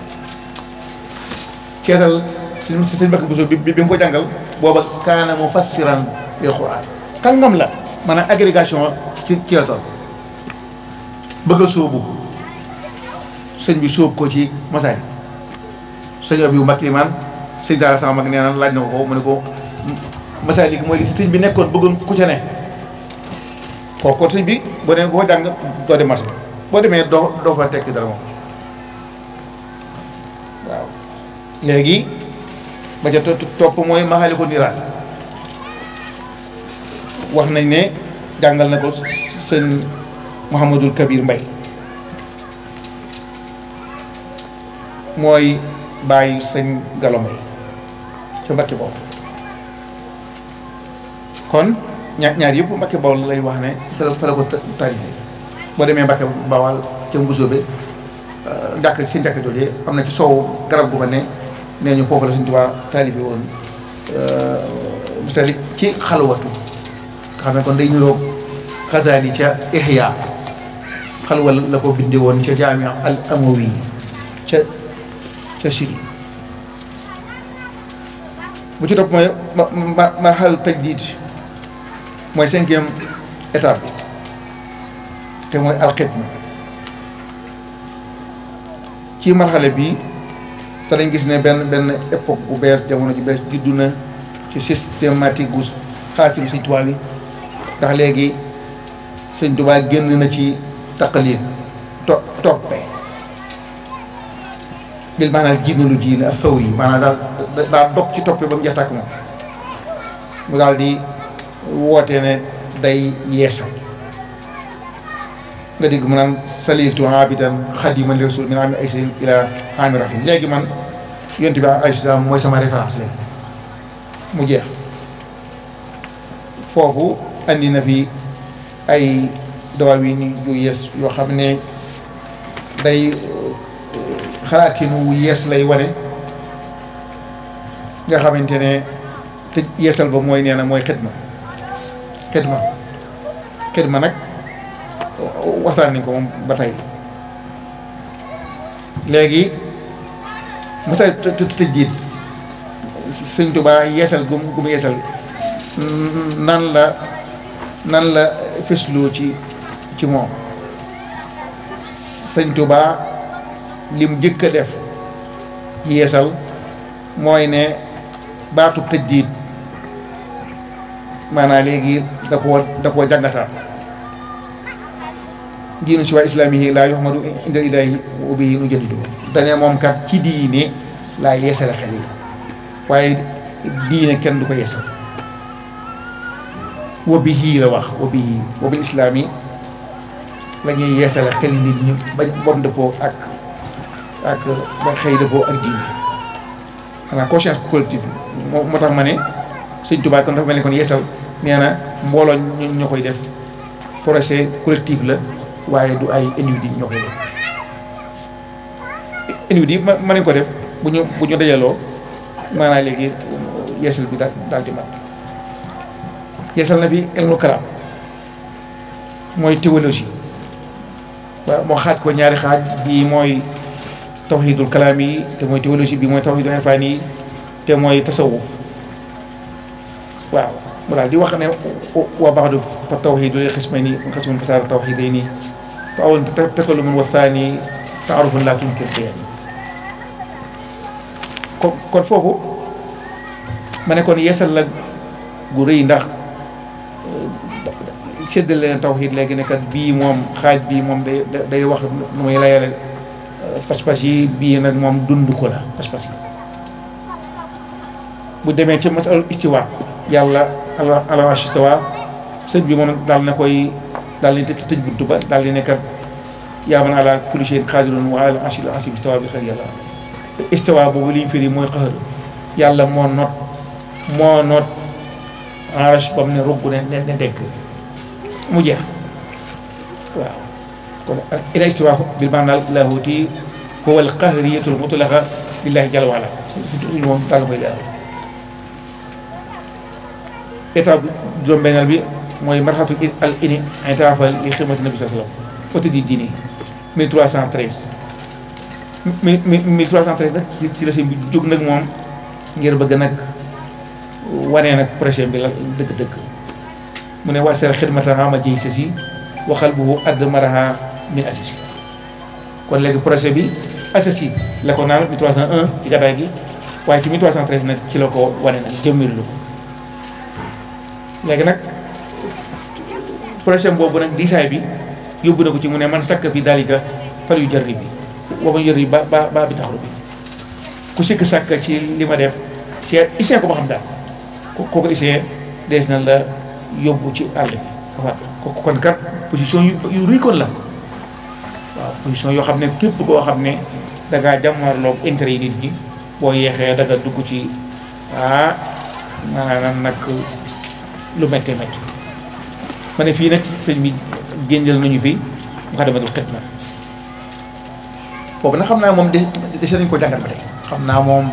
seetal sëñ sëñ Mbàkke Buso bi bi mu ko jàngal booba kaana mufassiran lil Qur'an kàngam la maanaam agrégation ci ci la toll bëgg a sóobu sëñ bi sóob ko ci masaay sëñ Abiyu Mbàkke Limaan sëñ daara sama mag nee na laaj na ko ko mu ne ko masaay léegi mooy li sëñ bi nekkoon bëggoon ku ca ne kooku kon sëñ bi boo demee koo jàng doo dem marché boo demee doo doo fa tekki dara moom waaw léegi ba ca topp mooy Maxaalikul Niraan wax nañ ne jàngal na ko sëñ Mouhamadul Kabir Mbay mooy bàyyi sëñ Galo Mbay ca Mbàkke boobu kon ñaar ñaar yëpp Mbàkke Bawol lay wax ne fa la fa la ko tarife boo demee Mbàkke Bawal ca Mbusoobe jàkk seen jàkk joojee am na ci soow garab gu fa ne nee ñu foofu la Sëñ Tuubaa taalibe woon misali ci xalwatu nga xam ne kon day niroog xasaali ca Ihya xalwa la ko binde woon ca jaami al amawi ca ca Syrie bu ci topp mooy ma ma marxal tajdid mooy cinquième étape bi te mooy alxidma ci marxale bi te dañ gis ne benn benn époque bu bees jamono ju bees juddu na ci systématique gu xaatim Sëñ Tuubaa bi ndax léegi Sëñ Tuubaa génn na ci taqalid to toppe bil maanaam jiinalu jiin ak saw yi maanaam daal daa dog ci toppe ba mu jaxtak moom mu daal di woote ne day yeesal nga dégg mu naan saliltu abidan xadiman li rasul min ami ay sin ila ami rahim léegi man yonte bi ay salaam mooy sama référence léegi mu jeex foofu andi na fi ay dawaawiin yu yees yoo xam ne day xalaatin wu yees lay wane nga xamante ne te yeesal ba mooy nee na mooy xidma xidma xidma nag waxtaan nañ ko moom ba tey léegi masa tëj jiit sëñ Tuubaa yeesal gum gum yeesal nan la nan la fësloo ci ci moom sëñ Tuubaa lim jëkk a def yeesal mooy ne baatu tëj jiit maanaam léegi da koo da koo jàngataat diinu si waa islaamihi laa yuhmadu inda ilaahi wa bihi nu jaddidu dane moom kat ci diine laa yeesale xel yi waaye diine kenn du ko yeesal wa bihi la wax wa bihi wa bil islaami la ñuy yeesale xel yi nit ñi bañ bon dëppoo ak ak ba xëy dëppoo ak diine xanaa conscience collective moo moo tax ma ne Sëñ Tuubaa kon dafa mel ni kon yeesal nee na mbooloo ñoo koy def projet collectif la waaye du ay individu ñoo koy def individu ma mën nañ ko def bu ñu bu ñu dajaloo maanaam léegi yeesal bi daal daal di mat yeesal na fi ilmu kalaam mooy théologie waaw moo xaaj ko ñaari xaaj bii mooy tawxiidul kalaam yi te mooy théologie bi mooy tawxiidul irfaan yi te mooy tasawuf waaw mu daal di wax ne wa baxdu fa tawxiidu li xismayni xismun fasaara tawxiidayni fa awal takalumun wa thani taarufun laa tunkir bayani kon kon foofu ma ne kon yeesal la gu rëy ndax séddale leen tawxiid léegi ne kat bii moom xaaj bii moom day day wax nu muy layale pas-pas yi bii nag moom dund ko la pas-pas yi bu demee ci masal istiwa yàlla ala ala istiwa sëñ bi moom daal na koy daal di tëj tëj buntu ba daal di ne kat yaa man ala kulli shay'in qaadirun wa ala arshil asiim istawa bi xëy yàlla istiwa boobu li ñu firi mooy xëxër yàlla moo not moo not arash ba mu ne rugg ne ne dekk mu jeex waaw kon ila istiwa bil maanaam laahuti huwa al qahriyatul mutlaqa lillahi jalla wa ala suñu moom daal koy leeral étape juróom-benneel bi mooy marxatu al ini intaafa li xidmati nabi sallallahu alayhi wasallam côté di diini 1313 mi mi 1313 nag ci la sëñ bi jóg nag moom ngir bëgg nag wanee nag projet bi la dëgg-dëgg mu ne wasal xidmataha ma jiy sasi waxal bu add maraha min asisi kon léegi projet bi assasi la ko naan 1301 ci gàddaay gi waaye ci 1313 nag ci la ko wane nag jëmmilu ko léegi nag projet boobu nag diisaay bi yóbbu na ko ci mu ne man sakk fi dalika fal yu jarri bi wama yor yi ba ba ba bi taxaru bi ku sikk sàkk ci li ma def seet isee ko ba xam daal koo ko isee dees na la yóbbu ci àll bi ko kon kat position yu yu ruy kon la waaw position yoo xam ne képp koo xam ne da ngaa jàmmarloog intérêt yi nit ñi boo yeexee da nga dugg ci ah maanaam nag lu méttee métti ma ne fii nag sëñ bi génneel nañu fi Muxaddamatul Xidma boobu nag xam naa moom de dese nañ ko jàngat ba tey xam naa moom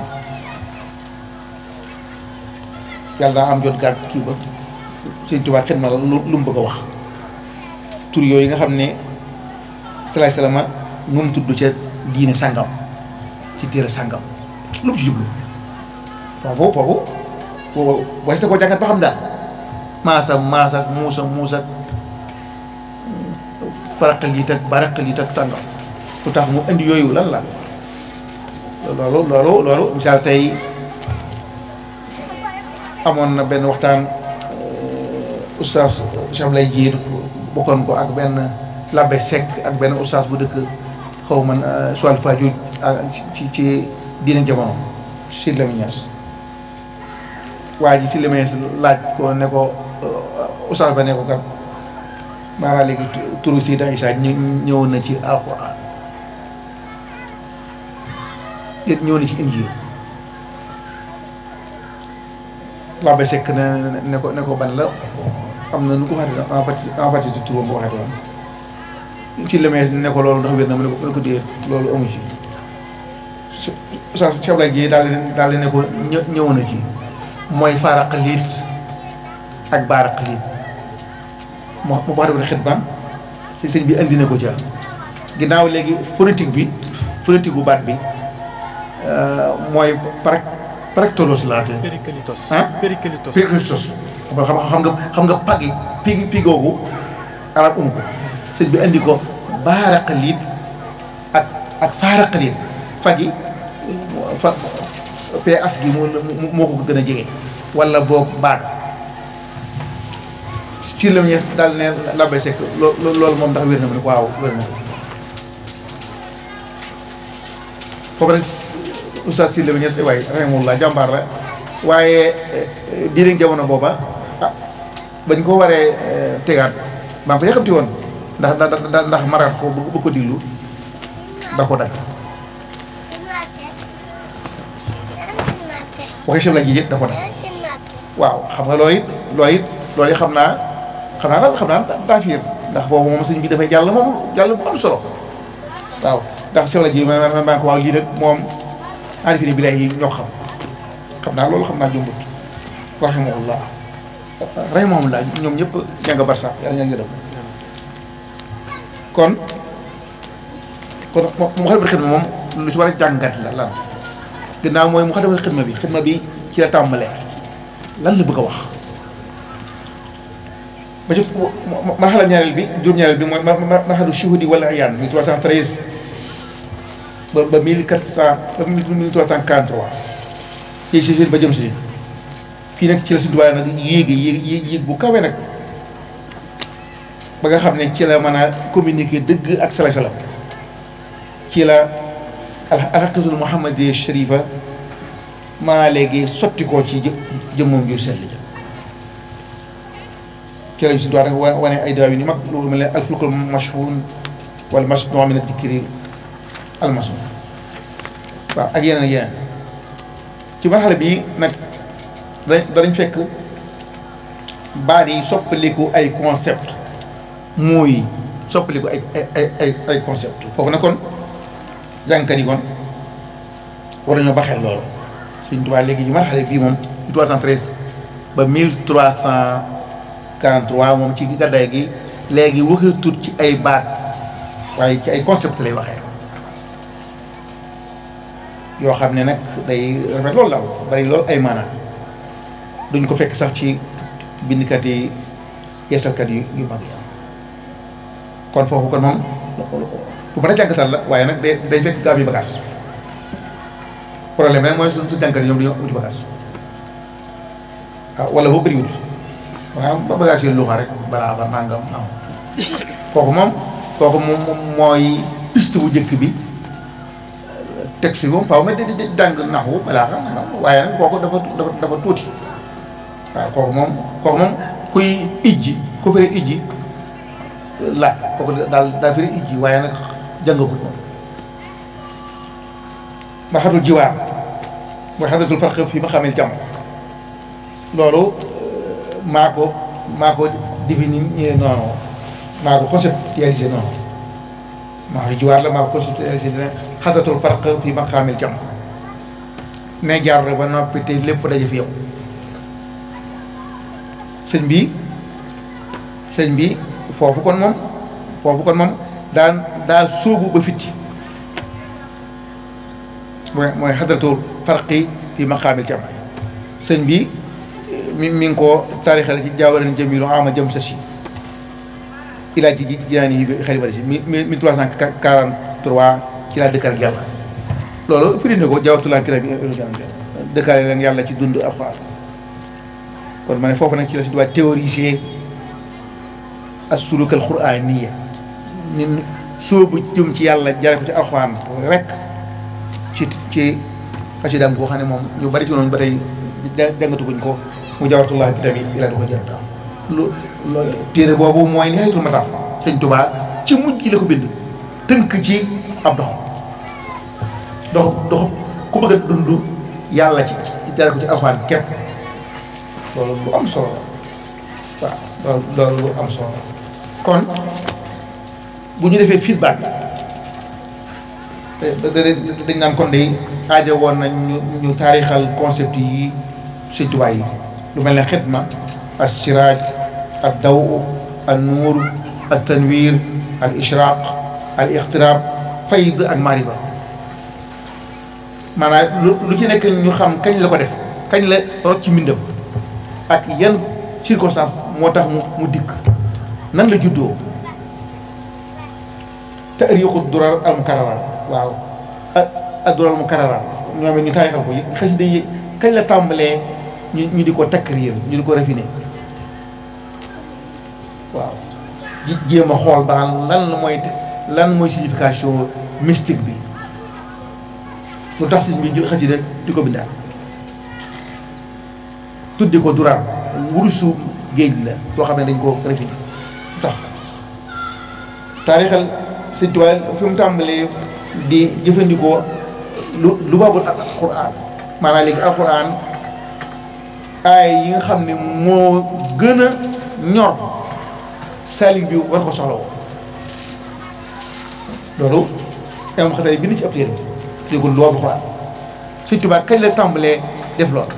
yàlla daa am jot gàtt kii ba sëñ Tuubaa xidma la lu lu mu bëgg a wax tur yooyu nga xam ne salaay salaama nu mu tudd ca diine sàngam ci téere sàngam lu mu ci jublu foofu foofu boobu boo si ko jàngat ba xam daal maasa maasa muusa muusa faraqal yi tag baraqal yi tag tàngam lu tax mu indi yooyu lan la loolu loolu loolu misaal tey amoon na benn waxtaan oustaz Cheikh lay jiir bokkoon ko ak benn labbe Seck ak benn oustaz bu dëkk xaw man Sual Fadiouth ci ci diine jamono si Lamine Niass waa ji si Lamine Niass laaj ko ne ko oustaz ba ne ko kat maanaam léegi turu Seydina Isa ñëw na ci alquran yéen ñëw na ci injil labbe Seck ne ne ko ne ko ban la am na nu ko waxee en partie en partie ci turam bu waxee woon ci lemees ne ko loolu ndax wér na mu ne ko mu ne ko déet loolu amu ci su sa Cheikh Abdoulaye Dieye daal di daal di ne ko ñë ñëw na ci mooy faaraqaliit ak baaraqaliit moo moo wax dëgg xet baam si sëñ bi indi na ko ca ginnaaw léegi phonétique bi phonétique bu baat bi mooy par paractolos laa te Périclitos. ah Périclitos. Périclitos xam xam xam nga xam nga pagi pigi pigoogu arab um ko sëñ bi andi ko baaraqaliit ak ak faaraqaliit fagi fa ps gi moo moo ko gën a jege wala boog baag ci la ñees daal ne labbe sekk loo loolu moom ndax wér na mu ne ko waaw wér na foofu nag oustaz si la ñees waay rahimahullah jàmbaar la waaye diine jamono booba ah bañ ko waree tegaat maa ngi ko yàqamti woon ndax ndax ndax maraat ko bu ko diglu da ko dagg waxee chef la ji it da ko dagg waaw xam nga looy it looy it loolu it xam naa xam naa daal xam naa daa fiir ndax boobu moom sëñ bi dafay jàll moom jàll bu am solo waaw ndax chef la ji ma ma maa ko waaw lii nag moom arifine bi lay ñoo xam xam naa loolu xam naa jumbut rahimahullah rahimahullah ñoom ñëpp ña nga barsax yàlla ña ngi dem kon kon mu xadamatul xidma moom lu ci war a jàngat la lan ginnaaw mooy mu xadamatul xidma bi xidma bi ci la tàmbalee lan la bëgg a wax ba ci marxala ñaareel bi juróom-ñaareel bi mooy marxalu shuhudi wala ayaan 1313 ba ba 1400 ba 1343 ci si ba jëm si fii nag ci la si duwaay nag yéegi yéeg yéeg yéeg bu kawe nag ba nga xam ne ci la mën a communiquer dëgg ak sala salam ci la alxaqiqatul muhammadiya sharifa maa léegi sotti koo ci jëmmam ju sell ja ci lañ si duwaay nag wane ay daaw yu ni mag loolu mel ne alfulkul mashhun wala masnu min adikri almasun waaw ak yeneen ak yeneen ci marxale bii nag danañ fekk baat yi soppaliku ay concept mooy soppaliku ay ay ay ay concept foofu nag kon jàngkat yi kon war nañoo baxeel loolu suñ tubaab léegi ci marxale bii moom 1313 ba 1343 moom ci gàddaay gi léegi waxatut ci ay baat waaye ci ay concept lay waxee yoo xam ne nag day rafet loolu daal bari loolu ay maanaam duñ ko fekk sax ci bindkat yi yeesalkat yu yu mag yi kon foofu kon moom lu mën a jàngatal la waaye nag day day fekk gaab yi bagage problème rek mooy su su jànkat yi ñoom dañoo wuti bagage waaw wala boo bëriwul waaw ba bagage yi luxa rek balaa ba nangam am kooku moom kooku moom mooy piste bu njëkk bi texte bi moom faaw nga di di jàng naxu balaa xam nga waaye nag kooku dafa dafa dafa tuuti waaw kooku moom kooku moom kuy ijji ku firi ijji laaj kooku daal daa firi ijji waaye nag jàngagut moom marxatul jiwaar mooy xadatul farq fii ma xamee jàmm loolu maa ko maa ko définir noonu maa ko conceptualisé noonu maa ko jiwaar la maa ko conceptualisé ne xadatul farq fii ma xamee jàmm ne jaar ba noppi te lépp daje fi yow sëñ bi sëñ bi foofu kon moom foofu kon moom daan daa sóobu ba fitti mooy mooy xadratul farqi fi maqaamil jamaa sëñ bi mi mi ngi ko taarixale ci jaawaran jamilu ama jëm sa si ilaa ji jiyaani yi bi xëy na si mille trois cent quarante trois ci laa dëkkal ak yàlla loolu firi ne ko jaawatulaa kira bi dëkkaale leen yàlla ci dund alxuraan kon ma ne foofu nag ci la si doon théoriser as-suluk al-quraaniyya ñun sóobu jëm ci yàlla jare ko ci alxuraan rek ci ci xasidaam koo xam ne moom ñu bari ci noonu ba tey jàngatuguñ ko mu jaawatulaa kitaab yi ilaa di ko jërta lu loolu téere boobu mooy nihayatul mataaf sëñ Tuubaa ci mujj gi la ko bind tënk ci ab dox dox dox ku bëgg a dund yàlla ci ci jare ko ci alxuraan képp loolu lu am solo la waaw loolu lu am solo la kon bu ñu defee feedback dañ naan kon day aajo woon nañ ñu ñu taarixal concept yi sëñ Tuubaa yi lu mel ne xidma al siraaj al daw al nuur al tanwir al ishraq al ixtiraab fayd ak mariba maanaam lu ci nekk ñu xam kañ la ko def kañ la rot ci mbindam ak yan circonstance moo tax mu mu dikk nan la juddoo taarixu durar al mukarrara waaw ak durar al mukarrara ñoom ñu taarixal ko xasida yi kañ la tàmbalee ñu ñu di ko takriir ñu di ko raffiné waaw ji jéem a xool ba lan la mooy lan mooy signification mystique bi lu tax sëñ bi jël xasida di ko bindaat tuddi ko durar wurusu géej la boo xam ne dañ ko raffiné lu tax taarixal sëñ Tuubaa fi mu tàmbalee di jëfandikoo lu lu baabul alquran maanaam léegi alquran aay yi nga xam ne moo gën a ñor salik bi war ko soxla woo loolu imam xasari bi ni ci ab téere di ko lu baabul alquran sëñ Tuubaa kañ la tàmbalee def loolu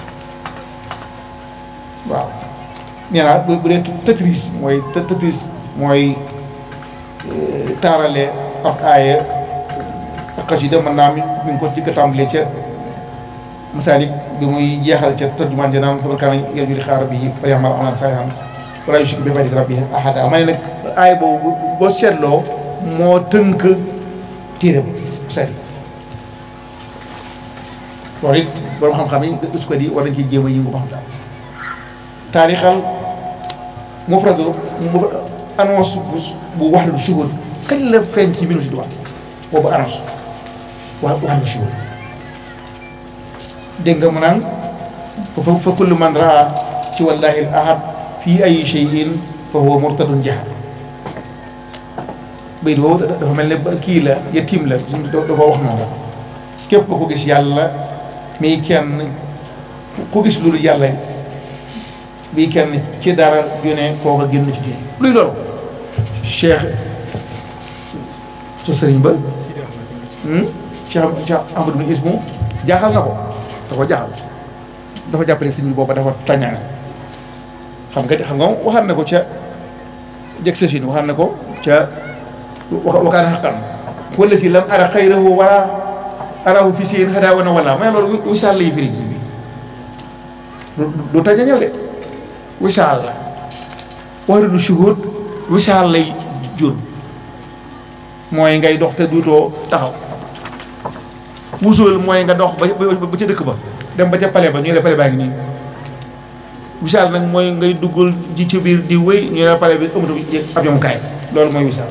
waaw nee naa bu dee tetris mooy tetris mooy taarale ak aaya ak xasida mën naa mi mi ngi ko jëkk a tàmbalee ca masaalik bi muy jeexal ca tarjumaan ja naan xabar kaana yarju liqaa rabbihi wa ya'mal amalan saalihan wa laa yushriku bi ibaadati rabbihi ahada ma ne nag aaya boobu boo seetloo moo tënk téere ba masaalik loolu it borom xam-xam yi us ko di war nañ ci jéem a yëngu ba xam daal taarixal mufradu annonce bu wax du shuhud kañ la feeñ ci mbirum si duwaa boobu annonce wax wax du shuhud dégg nga mu naan fa fa kullu man raa ci wallahi al ahad fii ay shay'in fa huwa murtadun jahad bayit boobu dafa mel ne kii la yatiim la suñ da koo wax noonu la képp ko gis yàlla mii kenn ku gis loolu yàlla bii kenn ci dara ju ne kooka génn ci diine luy loolu cheikh sa sëriñ ba cheikh cheikh ahmadou bin ismu jaaxal na ko da ko jaaxal dafa jàppale sëriñ bi booba dafa tañaane xam nga xam nga waxaat na ko ca jeg sa sin waxaat na ko ca wakaana xaqan wala si lam ara xayrahu wala arahu fi seen xadaa wana wala mais loolu wisaal lay firi bi du tañañal de wisaal la wax du shuhud wisaal lay jur mooy ngay dox te duutoo taxaw wusul mooy nga dox ba ba ca dëkk ba dem ba ca pale ba ñu ne pale baa ngi nii wisaal nag mooy ngay duggal ci ci biir di wéy ñu ne pale bi ëmmatu ab yomukaay loolu mooy wisaal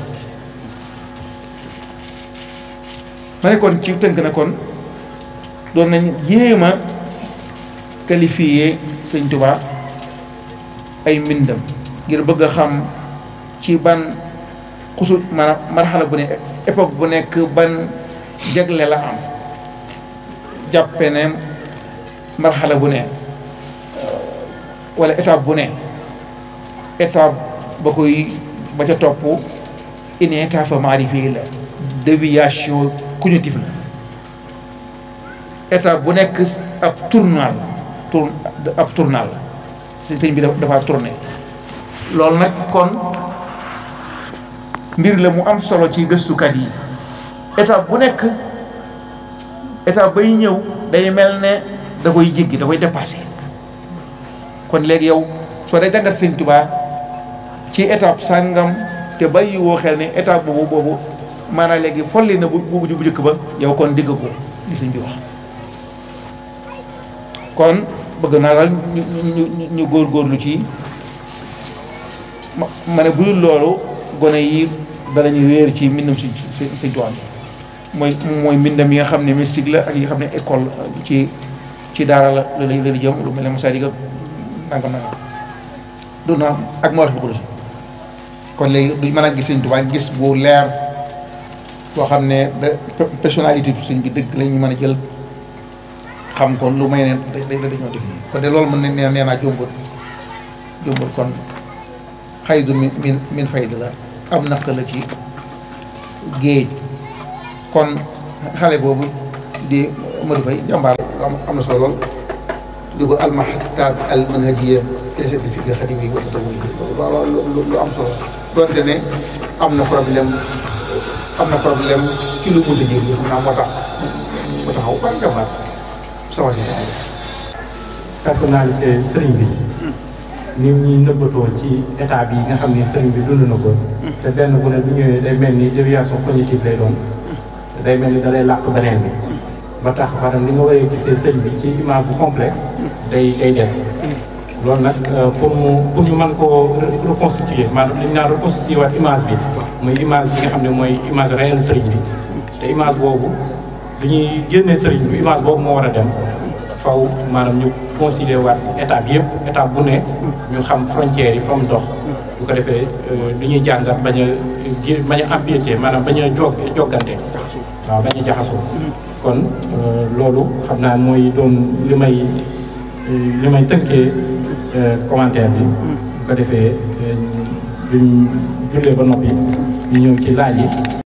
ma ne kon ci tënk na kon doon nañ jéem a qualifier sëñ Tuubaa ay mbindam ngir bëgg a xam ci ban xusul maanaam marxala bu ne époque bu nekk ban jagle la am jàppe ne marxala bu ne wala étape bu ne étape ba koy ba ca topp une étape maarifi la déviation cognitive la étape bu nekk ab tournal tour ab tournal si sëñ bi dafa tourné loolu nag kon mbir la mu am solo ci gëstukat yi étape bu nekk étape bay ñëw day mel ne da koy jéggi da koy dépassé kon léegi yow soo dee jàngat sëñ Tuubaa ci étape sàngam te bàyyi woo xel ne étape boobu boobu maanaam léegi folli na bu bu bu njëkk ba yow kon digg ko li sëñ bi wax kon bëgg naa daal ñu ñu ñu góorgóorlu ci ma ma ne bu dul loolu gone yi danañu réer ci mbindam si si sëñ Tuubaa mooy mooy mbindam yi nga xam ne mystique la ak yi nga xam ne école ci ci daara la la la di jëm lu mel ne Masaalikal nangam nangam du na ak moo wax bu ko kon léegi duñ mën a gis sëñ Tuubaa gis bu leer boo xam ne da personnalité bi sëñ bi dëgg la ñu mën a jël xam kon lu may ne da da dañoo def nii kon de loolu mën ne nee naa jombut jombut kon xaydu min min min fayda la am naq la ci géej kon xale boobu di Modou Faye jàmbaar am na solo lool di ko almahtat al manhajiya ila certificat al xadim yi wa tatawuy loolu lu am solo doonte ne am na problème am na problème ci lu mënta jël yi xam naa moo tax moo taxaw ba jàmbaar sama personnalité sëriñ bi ni ñuy nëbbatoo ci état bi nga xam ne sëriñ bi dund na ko te benn bu ne du ñëwee day mel ni déviation cognitive lay doon day mel ni da lay làq beneen bi ba tax maanaam ni nga waree gisee sëriñ bi ci image bu complet day day des loolu nag pour mu pour ñu mën koo reconstituer maanaam li ñu naan reconstituer waat image bi muy image bi nga xam ne mooy image réelle sëriñ bi te image boobu du ñuy génnee sëriñ bi image boobu moo war a dem faw maanaam ñu considéré waat étape yëpp étape bu ne ñu xam frontières yi fa mu dox bu ko defee du ñuy jàngat bañ a gé bañ a empiété maanaam bañ a jog joggante waaw bañ a jaxasoo kon loolu xam naa mooy doon li may li may tënkee commentaire bi bu ko defee duñ jullee ba noppi ñu ñëw ci laaj yi